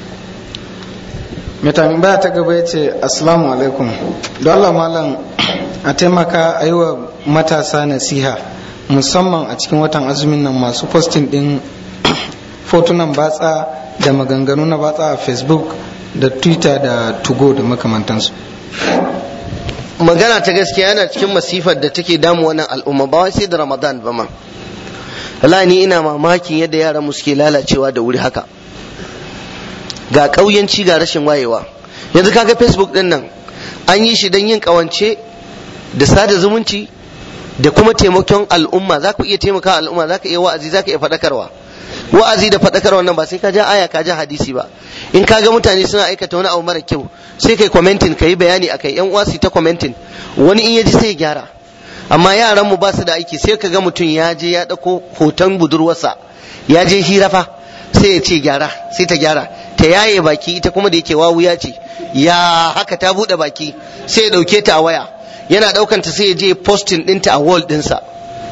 mai tambaya ta gaba ya ce assalamu alaikum don Allah malam a taimaka a yi wa matasa nasiha musamman a cikin watan azumin nan masu postin din fotunan batsa da maganganu na batsa a facebook da twitter da tugo da makamantansu magana ta gaskiya yana cikin masifar da take damu wannan al'umma ba wai sai da ramadan ba ma wallahi ni ina mamakin yadda yaran mu suke lalacewa da wuri haka ga ƙauyanci ga rashin wayewa yanzu kaga facebook din nan an yi shi don yin ƙawance da sada zumunci da kuma taimakon al'umma za ku iya taimaka al'umma za ka iya wa'azi za ka iya faɗakarwa wa'azi da faɗakarwa nan ba sai ka ja aya ka ja hadisi ba in ka ga mutane suna aikata wani abu mara kyau sai kai commenting ka yi bayani akai yan uwa su ta commenting wani in ya ji sai ya gyara amma yaran mu ba su da aiki sai ka ga mutum ya je ya ɗauko hoton budurwarsa ya je hira fa sai ya ce gyara sai ta gyara ta yaye baki ita kuma da yake wawuya ce ya haka ta buɗe baki sai ya ɗauke ta a waya yana ɗaukanta sai ya je posting ɗinta a wall ɗinsa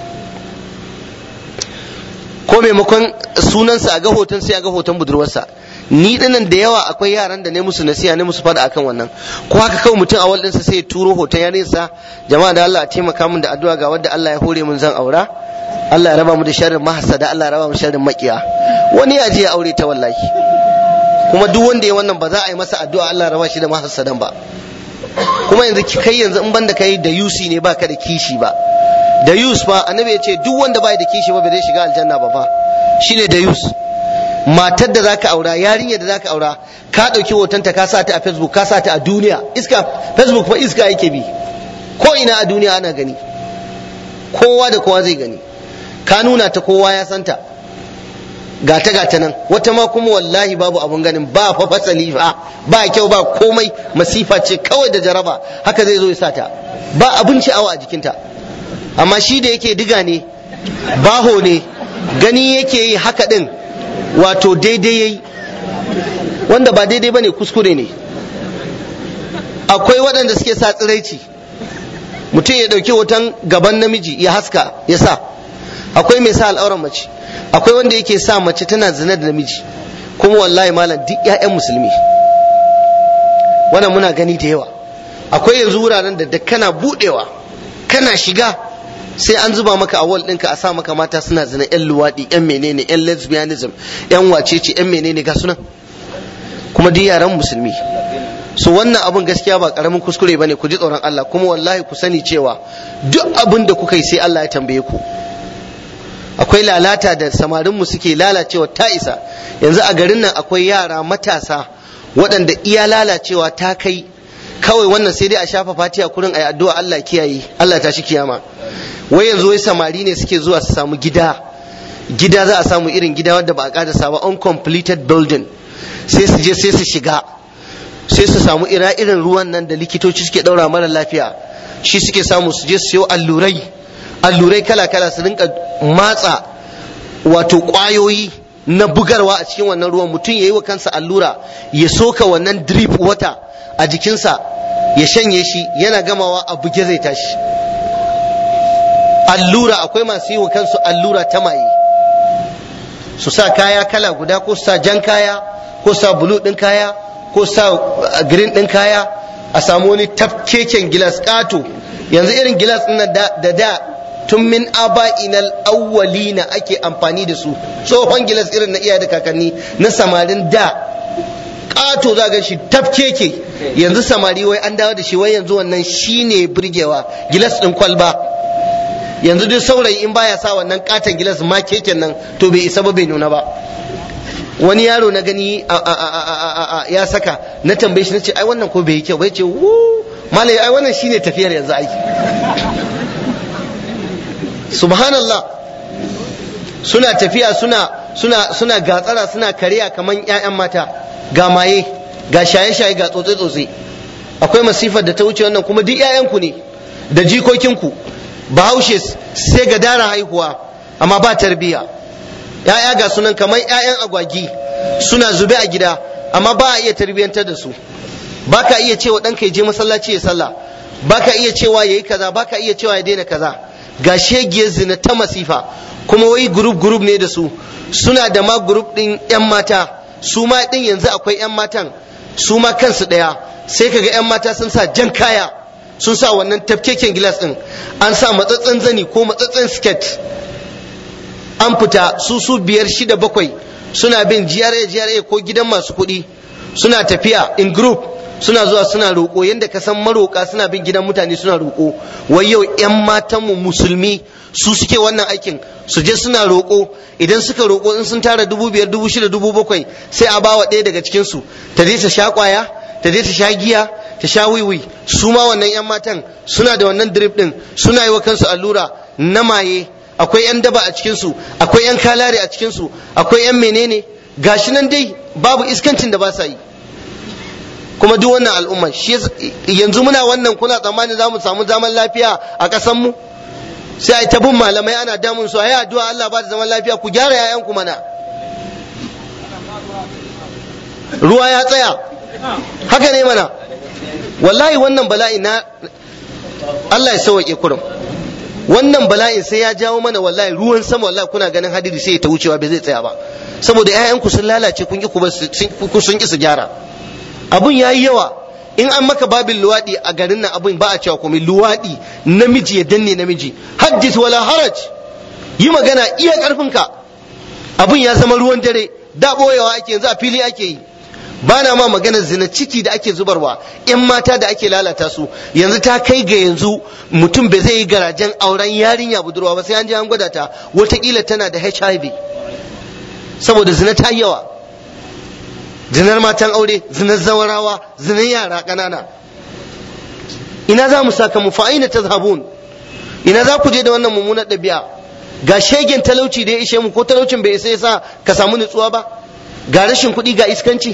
ko maimakon sunansa a ga hoton sai a ga hoton budurwarsa ni dinan da yawa akwai yaran da ne musu nasiha ne musu fada akan wannan ko haka kawai mutum a wall ɗinsa sai ya turo hoton yarinsa jama'a da Allah a taimaka min da addu'a ga wanda Allah ya hore min zan aura Allah ya raba mu da sharrin mahasada Allah ya raba mu sharrin makiya wani ya je ya aure ta wallahi kuma duk wanda ya wannan ba za a yi masa addu'a Allah ya raba shi da mahasadan ba kuma yanzu kai yanzu in banda kai da yusi ne baka da kishi ba da yus fa annabi ya ce duk wanda bai da kishi ba bai zai shiga aljanna ba fa shine da yus matar da zaka aura yarinya da zaka aura ka dauki hotonta ka sa ta a facebook ka sa ta a duniya iska facebook fa iska yake bi ko ina a duniya ana gani kowa da kowa zai gani ka nuna ta kowa ya santa gata gata nan wata ma kuma wallahi babu abun ganin ba fa fasali fa ba kyau ba komai masifa ce kawai da jaraba haka zai zo ya sata ba abin sha'awa a jikinta amma shi da yake diga ne baho ne gani yake yi haka din wato daidai yayi wanda ba daidai bane kuskure ne akwai waɗanda suke sa tsiraici mutum ya ɗauki hoton gaban namiji ya haska ya sa akwai mai sa al'auran mace akwai wanda yake sa mace tana zina da namiji kuma wallahi malam duk 'ya'yan musulmi wannan muna gani da yawa akwai yanzu wuraren da da kana budewa kana shiga sai an zuba maka a wall ɗinka a sa maka mata suna zina 'yan luwaɗi 'yan menene 'yan lesbianism 'yan wacece 'yan menene ga sunan kuma duk yaran musulmi su wannan abun gaskiya ba karamin kuskure bane ku ji tsoron Allah kuma wallahi ku sani cewa duk abin da kuka yi sai Allah ya tambaye ku akwai lalata da samarinmu suke lalacewa ta isa yanzu a garin nan akwai yara matasa waɗanda iya lalacewa ta kai kawai wannan sai dai a shafa fatiya kurin ayi addu'a Allah kiyaye Allah ta shi kiyama wai yanzu wai samari ne suke zuwa su samu gida gida za a samu irin gida wanda ba a ƙarasa ba uncompleted building sai su je sai su shiga sai su samu ira irin ruwan nan da likitoci suke ɗaura mara lafiya shi suke samu su je su siyo allurai allurai kala-kala su rinka matsa wato ƙwayoyi na bugarwa a cikin wannan ruwan mutum ya yi wa kansa allura ya soka wannan drip wata a jikinsa ya shanye shi yana gamawa a buge zai tashi allura akwai masu yi wa kansu allura ta maye su sa kaya kala guda ko su sa jan kaya ko sa bulu ɗin kaya ko sa green ɗin kaya a samu wani tafkeken gilas ƙato yanzu irin gilas ɗin da da tun min aba'inal awwalina ake amfani da su tsohon gilas irin na iyaye da kakanni na samarin da ƙato za ga shi tafkeke yanzu samari wai an dawo da shi wai yanzu wannan shine burgewa gilas ɗin kwalba yanzu duk saurayi in baya sa wannan katon gilas ma keken nan to bai isa ba bai nuna ba wani yaro na gani ya saka na tambaye shi na ce ai wannan ko bai yi kyau bai ce wu malai ai wannan shine tafiyar yanzu aiki subhanallah suna tafiya suna suna suna gatsara suna kariya kaman ƴaƴan mata ga maye ga shaye-shaye ga tsotse-tsotse akwai masifar da ta wuce wannan kuma duk ƴaƴanku ne da jikokinku bahaushe sai ga dara haihuwa amma ba tarbiya ‘ya'ya ga sunan kamar ‘ya'yan agwagi suna zube a gida amma ba a iya tarbiyyantar da su ba ka iya cewa ɗanka ya je masallaci ya sallah ba ka iya cewa ya yi kaza ba ka iya cewa ya daina kaza ga shegiyar zina ta masifa kuma wai gurup gurup ne da su suna da ma gurup ɗin ‘yan mata su ma ɗin yanzu akwai ‘yan matan su ma kansu ɗaya sai kaga ‘yan mata sun sa jan kaya sun sa wannan tafkeken gilas din an sa matsatsen zani ko matsatsen skirt an fita su su biyar shida bakwai suna bin GRA GRA ko gidan masu kuɗi suna tafiya in group suna zuwa suna roƙo yadda ka san maroƙa suna bin gidan mutane suna roƙo wai yau 'yan matanmu musulmi su suke wannan aikin su je suna roƙo idan suka roƙo in sun tara dubu biyar dubu shida dubu bakwai sai a bawa ɗaya daga cikinsu ta je ta sha ƙwaya ta je ta sha giya ta sha wiwi su ma wannan 'yan matan suna da wannan drip ɗin suna yi wa kansu allura na maye akwai 'yan daba a cikinsu akwai 'yan kalare a cikinsu akwai 'yan menene gashi nan dai babu iskancin da ba sa yi kuma duk wannan al'umma shi yanzu muna wannan kuna tsammanin za mu samu zaman lafiya a ƙasar mu sai a yi ta bin malamai ana damun su ayi addu'a Allah ba da zaman lafiya ku gyara yayan ku mana ruwa ya tsaya haka ne mana wallahi wannan bala'i na Allah ya sauke kurum wannan bala'in sai ya jawo mana wallahi ruwan sama wallahi kuna ganin hadiri sai ya ta wucewa bai zai tsaya ba saboda 'ya'yanku sun lalace kun ki sun ki su gyara abun ya yi yawa in an maka babin luwaɗi a garin nan abun ba a cewa komai luwaɗi namiji ya danne namiji haddis wala haraj yi magana iya ƙarfinka abun ya zama ruwan dare da ɓoyewa ake yanzu a fili ake yi ba na ma maganar zina ciki da ake zubarwa yan mata da ake lalata su yanzu ta kai ga yanzu mutum bai zai yi garajen auren yarinya budurwa ba sai an je an gwada ta watakila tana da hiv saboda zina ta yawa zinar matan aure zinar zawarawa zinar yara ƙanana ina za mu saka mu fa'ina ta zabun ina za ku je da wannan mummunar ɗabi'a ga shegen talauci da ya ishe mu ko talaucin bai isa yasa ka samu nutsuwa ba ga rashin kuɗi ga iskanci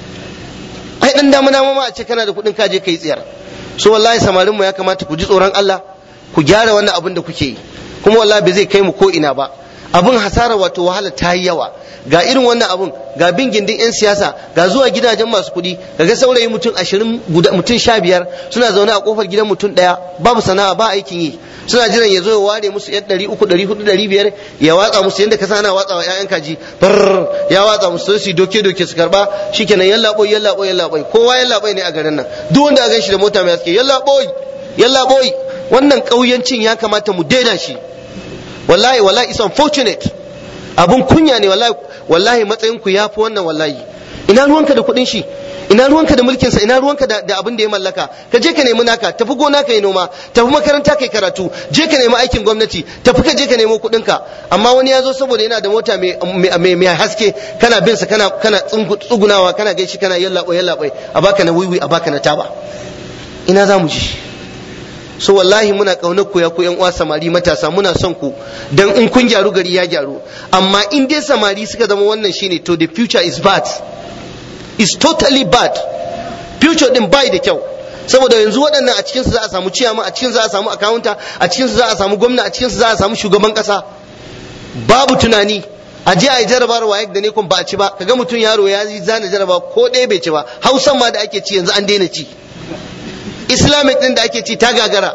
ai dan dama dama ma a ce kana da kuɗin ka je kai tsiyar so wallahi samarin mu ya kamata ku ji tsoron Allah ku gyara wannan abin da kuke yi kuma wallahi bai zai kai mu ko ina ba abin hasara wato wahala ta yi yawa ga irin wannan abun ga bin gindin 'yan siyasa ga zuwa gidajen masu kuɗi ga saurayi mutum ashirin mutum sha biyar suna zaune a kofar gidan mutum ɗaya babu sana'a ba aikin yi suna jiran ya zo ya ware musu yan ɗari uku ɗari hudu ɗari biyar ya watsa musu yadda ka sana watsa wa 'ya'yan kaji bar ya watsa musu su doke doke su karba shikenan yalla boy yalla boy yalla boy kowa yalla boy ne a garin nan duk wanda a gan shi da mota mai haske yalla boy yalla boy wannan ƙauyancin ya kamata mu daina shi wallahi wallahi is unfortunate abun kunya ne wallahi wallahi matsayin ku yafi wannan wallahi ina ruwanka da kuɗin shi ina ruwanka da mulkin sa ina ruwanka da, da abin da ya mallaka ka je ka nemi naka tafi gona ka yi noma tafi makaranta kai karatu je ka nemi aikin gwamnati tafi ka je ka nemo kuɗin ka amma wani ya zo saboda yana da mota mai mai haske kana bin sa kana kana tsugunawa kana gaishe kana yallaɓo yallaɓo a baka na wiwi a baka na taba ina za mu ji so wallahi muna kaunar ku ya ku yan uwa samari matasa muna son ku dan in kun gyaru gari ya gyaru amma in dai samari suka zama wannan shine to the future is bad is totally bad future din bai da kyau saboda yanzu waɗannan a cikinsu za a samu ciyama a cikinsu za a samu akawunta a cikinsu za a samu gwamna a cikinsu za a samu shugaban ƙasa babu tunani a je a yi jarabar waye da ne kun ba a ci ba kaga mutum yaro ya yi zana jaraba ko ɗaya bai ci ba hausan ma da ake ci yanzu an daina ci islamic din da ake ci ta gagara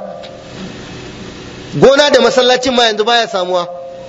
gona da masallacin ma yanzu baya samuwa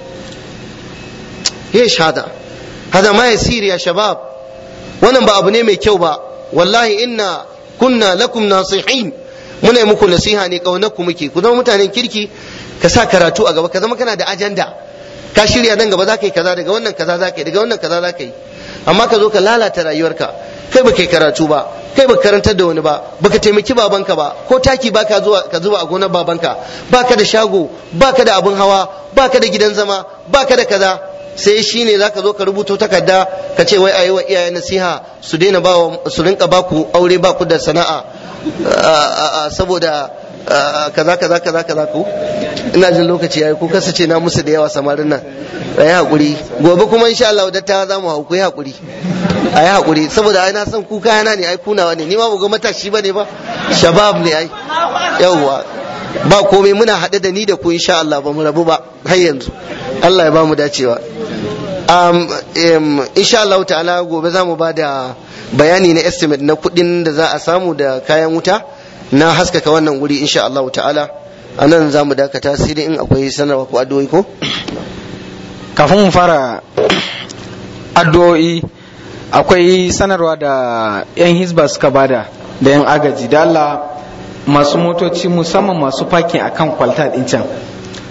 ya shada hada ma yasir ya shabab wannan ba abu ne mai kyau ba wallahi inna kunna lakum nasihin muna yi muku nasiha ne kaunar ku muke ku zama mutanen kirki ka sa karatu a gaba ka zama kana da ajanda ka shirya nan gaba za ka yi kaza daga wannan kaza za ka yi daga wannan kaza za ka yi amma ka zo ka lalata rayuwarka kai ba kai karatu ba kai baka karantar da wani ba baka taimaki babanka ba ko taki baka zuwa ka zuba a gonar babanka baka da shago baka da abin hawa baka da gidan zama baka da kaza sai shi ne zaka zo ka rubuto takarda ka ce wai ayi wa iyaye nasiha su daina ba su rinka baku aure baku da sana'a saboda kaza kaza kaza kaza ku ina jin lokaci yayi ku kasace na musu da yawa samarin nan ayi hakuri gobe kuma insha Allah dattawa za mu hau ku yi hakuri ayi hakuri saboda ai na san ku kayana ne ai kunawa ne ni ma ba ga matashi bane ba shabab ne ai yawwa ba komai muna haɗe da ni da ku insha Allah ba mu rabu ba har yanzu Allah ya ba mu dacewa um, um, insha Allah ta'ala gobe za mu ba da bayani na estimate na kuɗin da za a samu da kayan wuta na haskaka wannan wuri insha Allah ta'ala a nan za mu dakata sai dai in akwai sanarwa ko addu'o'i ko kafin mu fara addu'o'i akwai sanarwa da 'yan hisba suka bada da 'yan agaji da Allah masu motoci musamman masu fakin akan kwalta din can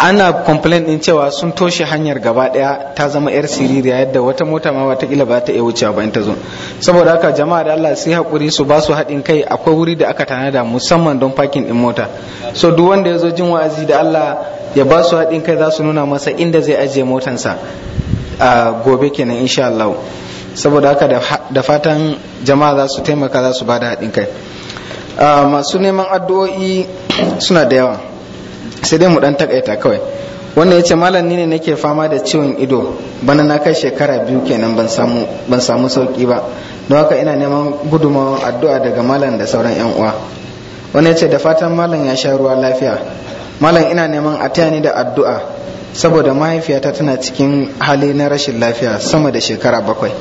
ana complain din cewa sun toshe hanyar gaba daya ta zama yar siririya yadda wata mota ma watakila ba ta iya wucewa ba in ta zo saboda haka jama'a da Allah sai hakuri su ba su haɗin kai akwai wuri da aka tanada musamman don parking din mota so duk wanda ya zo jin wa'azi da Allah ya ba su haɗin kai za su nuna masa inda zai ajiye motansa a gobe kenan insha Allah saboda haka da fatan jama'a za su taimaka za su ba da haɗin kai masu neman addu'o'i suna da yawa sai dai mu dan takaita kawai wannan ya ce malam ni ne nake fama da ciwon ido bana na kai shekara biyu kenan ban samu ban samu sauki ba don haka ina neman gudunmawar addu'a daga malam da sauran yan uwa wannan ya ce da fatan malam ya sha ruwa lafiya malam ina neman a taya ni da addu'a saboda mahaifiyata tana cikin hali na rashin lafiya sama da shekara bakwai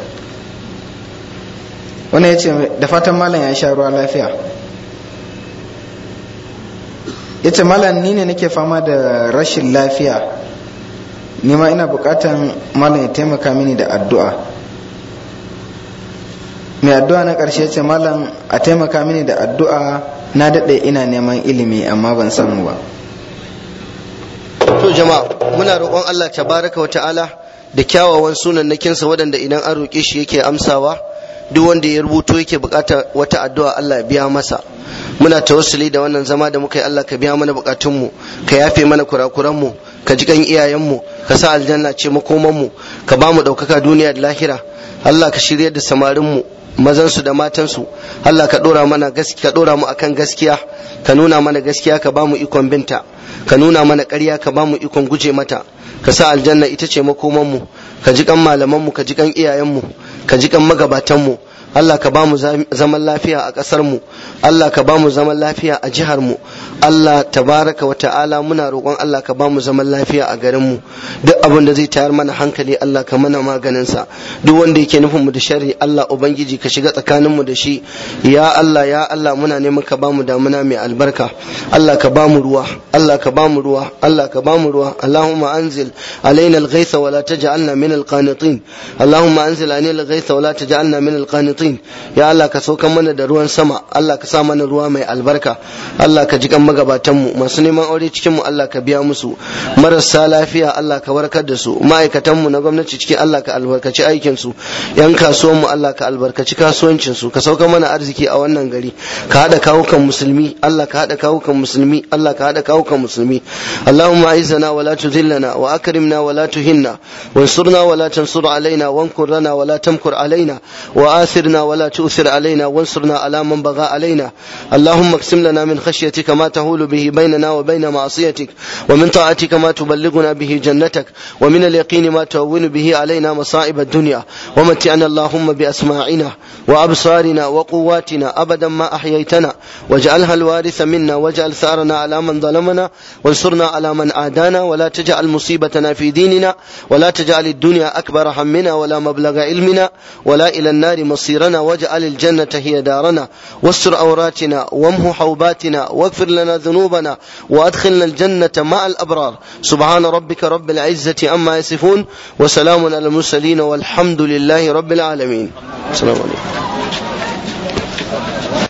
wannan ya ce da fatan malam ya sha ruwa lafiya ya ce malam ni ne nake fama da rashin lafiya ni ma ina bukatan malam ya taimaka mini da addu'a mai addu'a na ƙarshe ce malam a taimaka mini da addu'a na daɗe ina neman ilimi amma ban samu ba to jama'a muna roƙon Allah tabaraka wa ta'ala da kyawawan sunan nakinsa waɗanda idan an roƙe shi yake amsawa duk wanda ya rubuto yake bukata wata addu'a Allah ya biya masa muna tawassuli da wannan zama da muka yi Allah ka biya mana bukatunmu ka yafe mana kurakuranmu ka ji kan iyayenmu ka sa aljanna ce makomanmu ka ba mu ɗaukaka duniya da lahira Allah ka shirya da samarinmu mazansu da matansu Allah ka ɗora mana gaskiya ka ɗora mu akan gaskiya ka nuna mana gaskiya ka ba mu ikon binta ka nuna mana ƙarya ka ba mu ikon guje mata ka sa aljanna ita ce makomanmu ka ji kan malamanmu ka ji kan iyayenmu ka ji kan magabatanmu Allah ka ba mu zaman lafiya a ƙasar mu Allah ka ba mu zaman lafiya a jihar mu Allah tabaraka wa ta'ala muna roƙon Allah ka ba mu zaman lafiya a garin mu duk abin da zai tayar mana hankali Allah ka mana maganin sa duk wanda yake nufin mu da sharri Allah ubangiji ka shiga tsakanin mu da shi ya Allah ya Allah muna neman ka ba mu damuna mai albarka Allah ka ba mu ruwa Allah ka ba mu ruwa Allah ka ba mu ruwa Allahumma anzil alaina al-ghaytha wa la taj'alna min al-qanitin Allahumma anzil alaina al-ghaytha wa la taj'alna min al-qanitin muqnitin ya Allah ka saukan mana da ruwan sama Allah ka sa mana ruwa mai albarka Allah ka ji kan magabatan mu masu neman aure cikin mu Allah ka biya musu marasa lafiya Allah ka warkar da su ma'aikatan mu na gwamnati cikin Allah ka albarkaci aikin su yan kasuwan mu Allah ka albarkaci kasuwancin su ka sauka mana arziki a wannan gari ka hada kawukan musulmi Allah ka hada kawukan musulmi Allah ka hada kawukan musulmi Allahumma a'izzana wa la tudhillana wa akrimna wa la tuhinna وانصرنا ولا تنصر علينا وانكر لنا ولا تمكر علينا وآثرنا ولا تؤثر علينا وانصرنا على من بغى علينا اللهم اقسم لنا من خشيتك ما تهول به بيننا وبين معصيتك ومن طاعتك ما تبلغنا به جنتك ومن اليقين ما تهون به علينا مصائب الدنيا ومتعنا اللهم بأسماعنا وأبصارنا وقواتنا أبدا ما أحييتنا واجعلها الوارث منا واجعل ثارنا على من ظلمنا وانصرنا على من عادانا ولا تجعل مصيبتنا في ديننا ولا تجعل الدنيا أكبر همنا ولا مبلغ علمنا ولا إلى النار مصيرنا واجعل الجنة هي دارنا واستر أوراتنا وامه حوباتنا واغفر لنا ذنوبنا وأدخلنا الجنة مع الأبرار سبحان ربك رب العزة أما يصفون وسلام على المرسلين والحمد لله رب العالمين السلام عليكم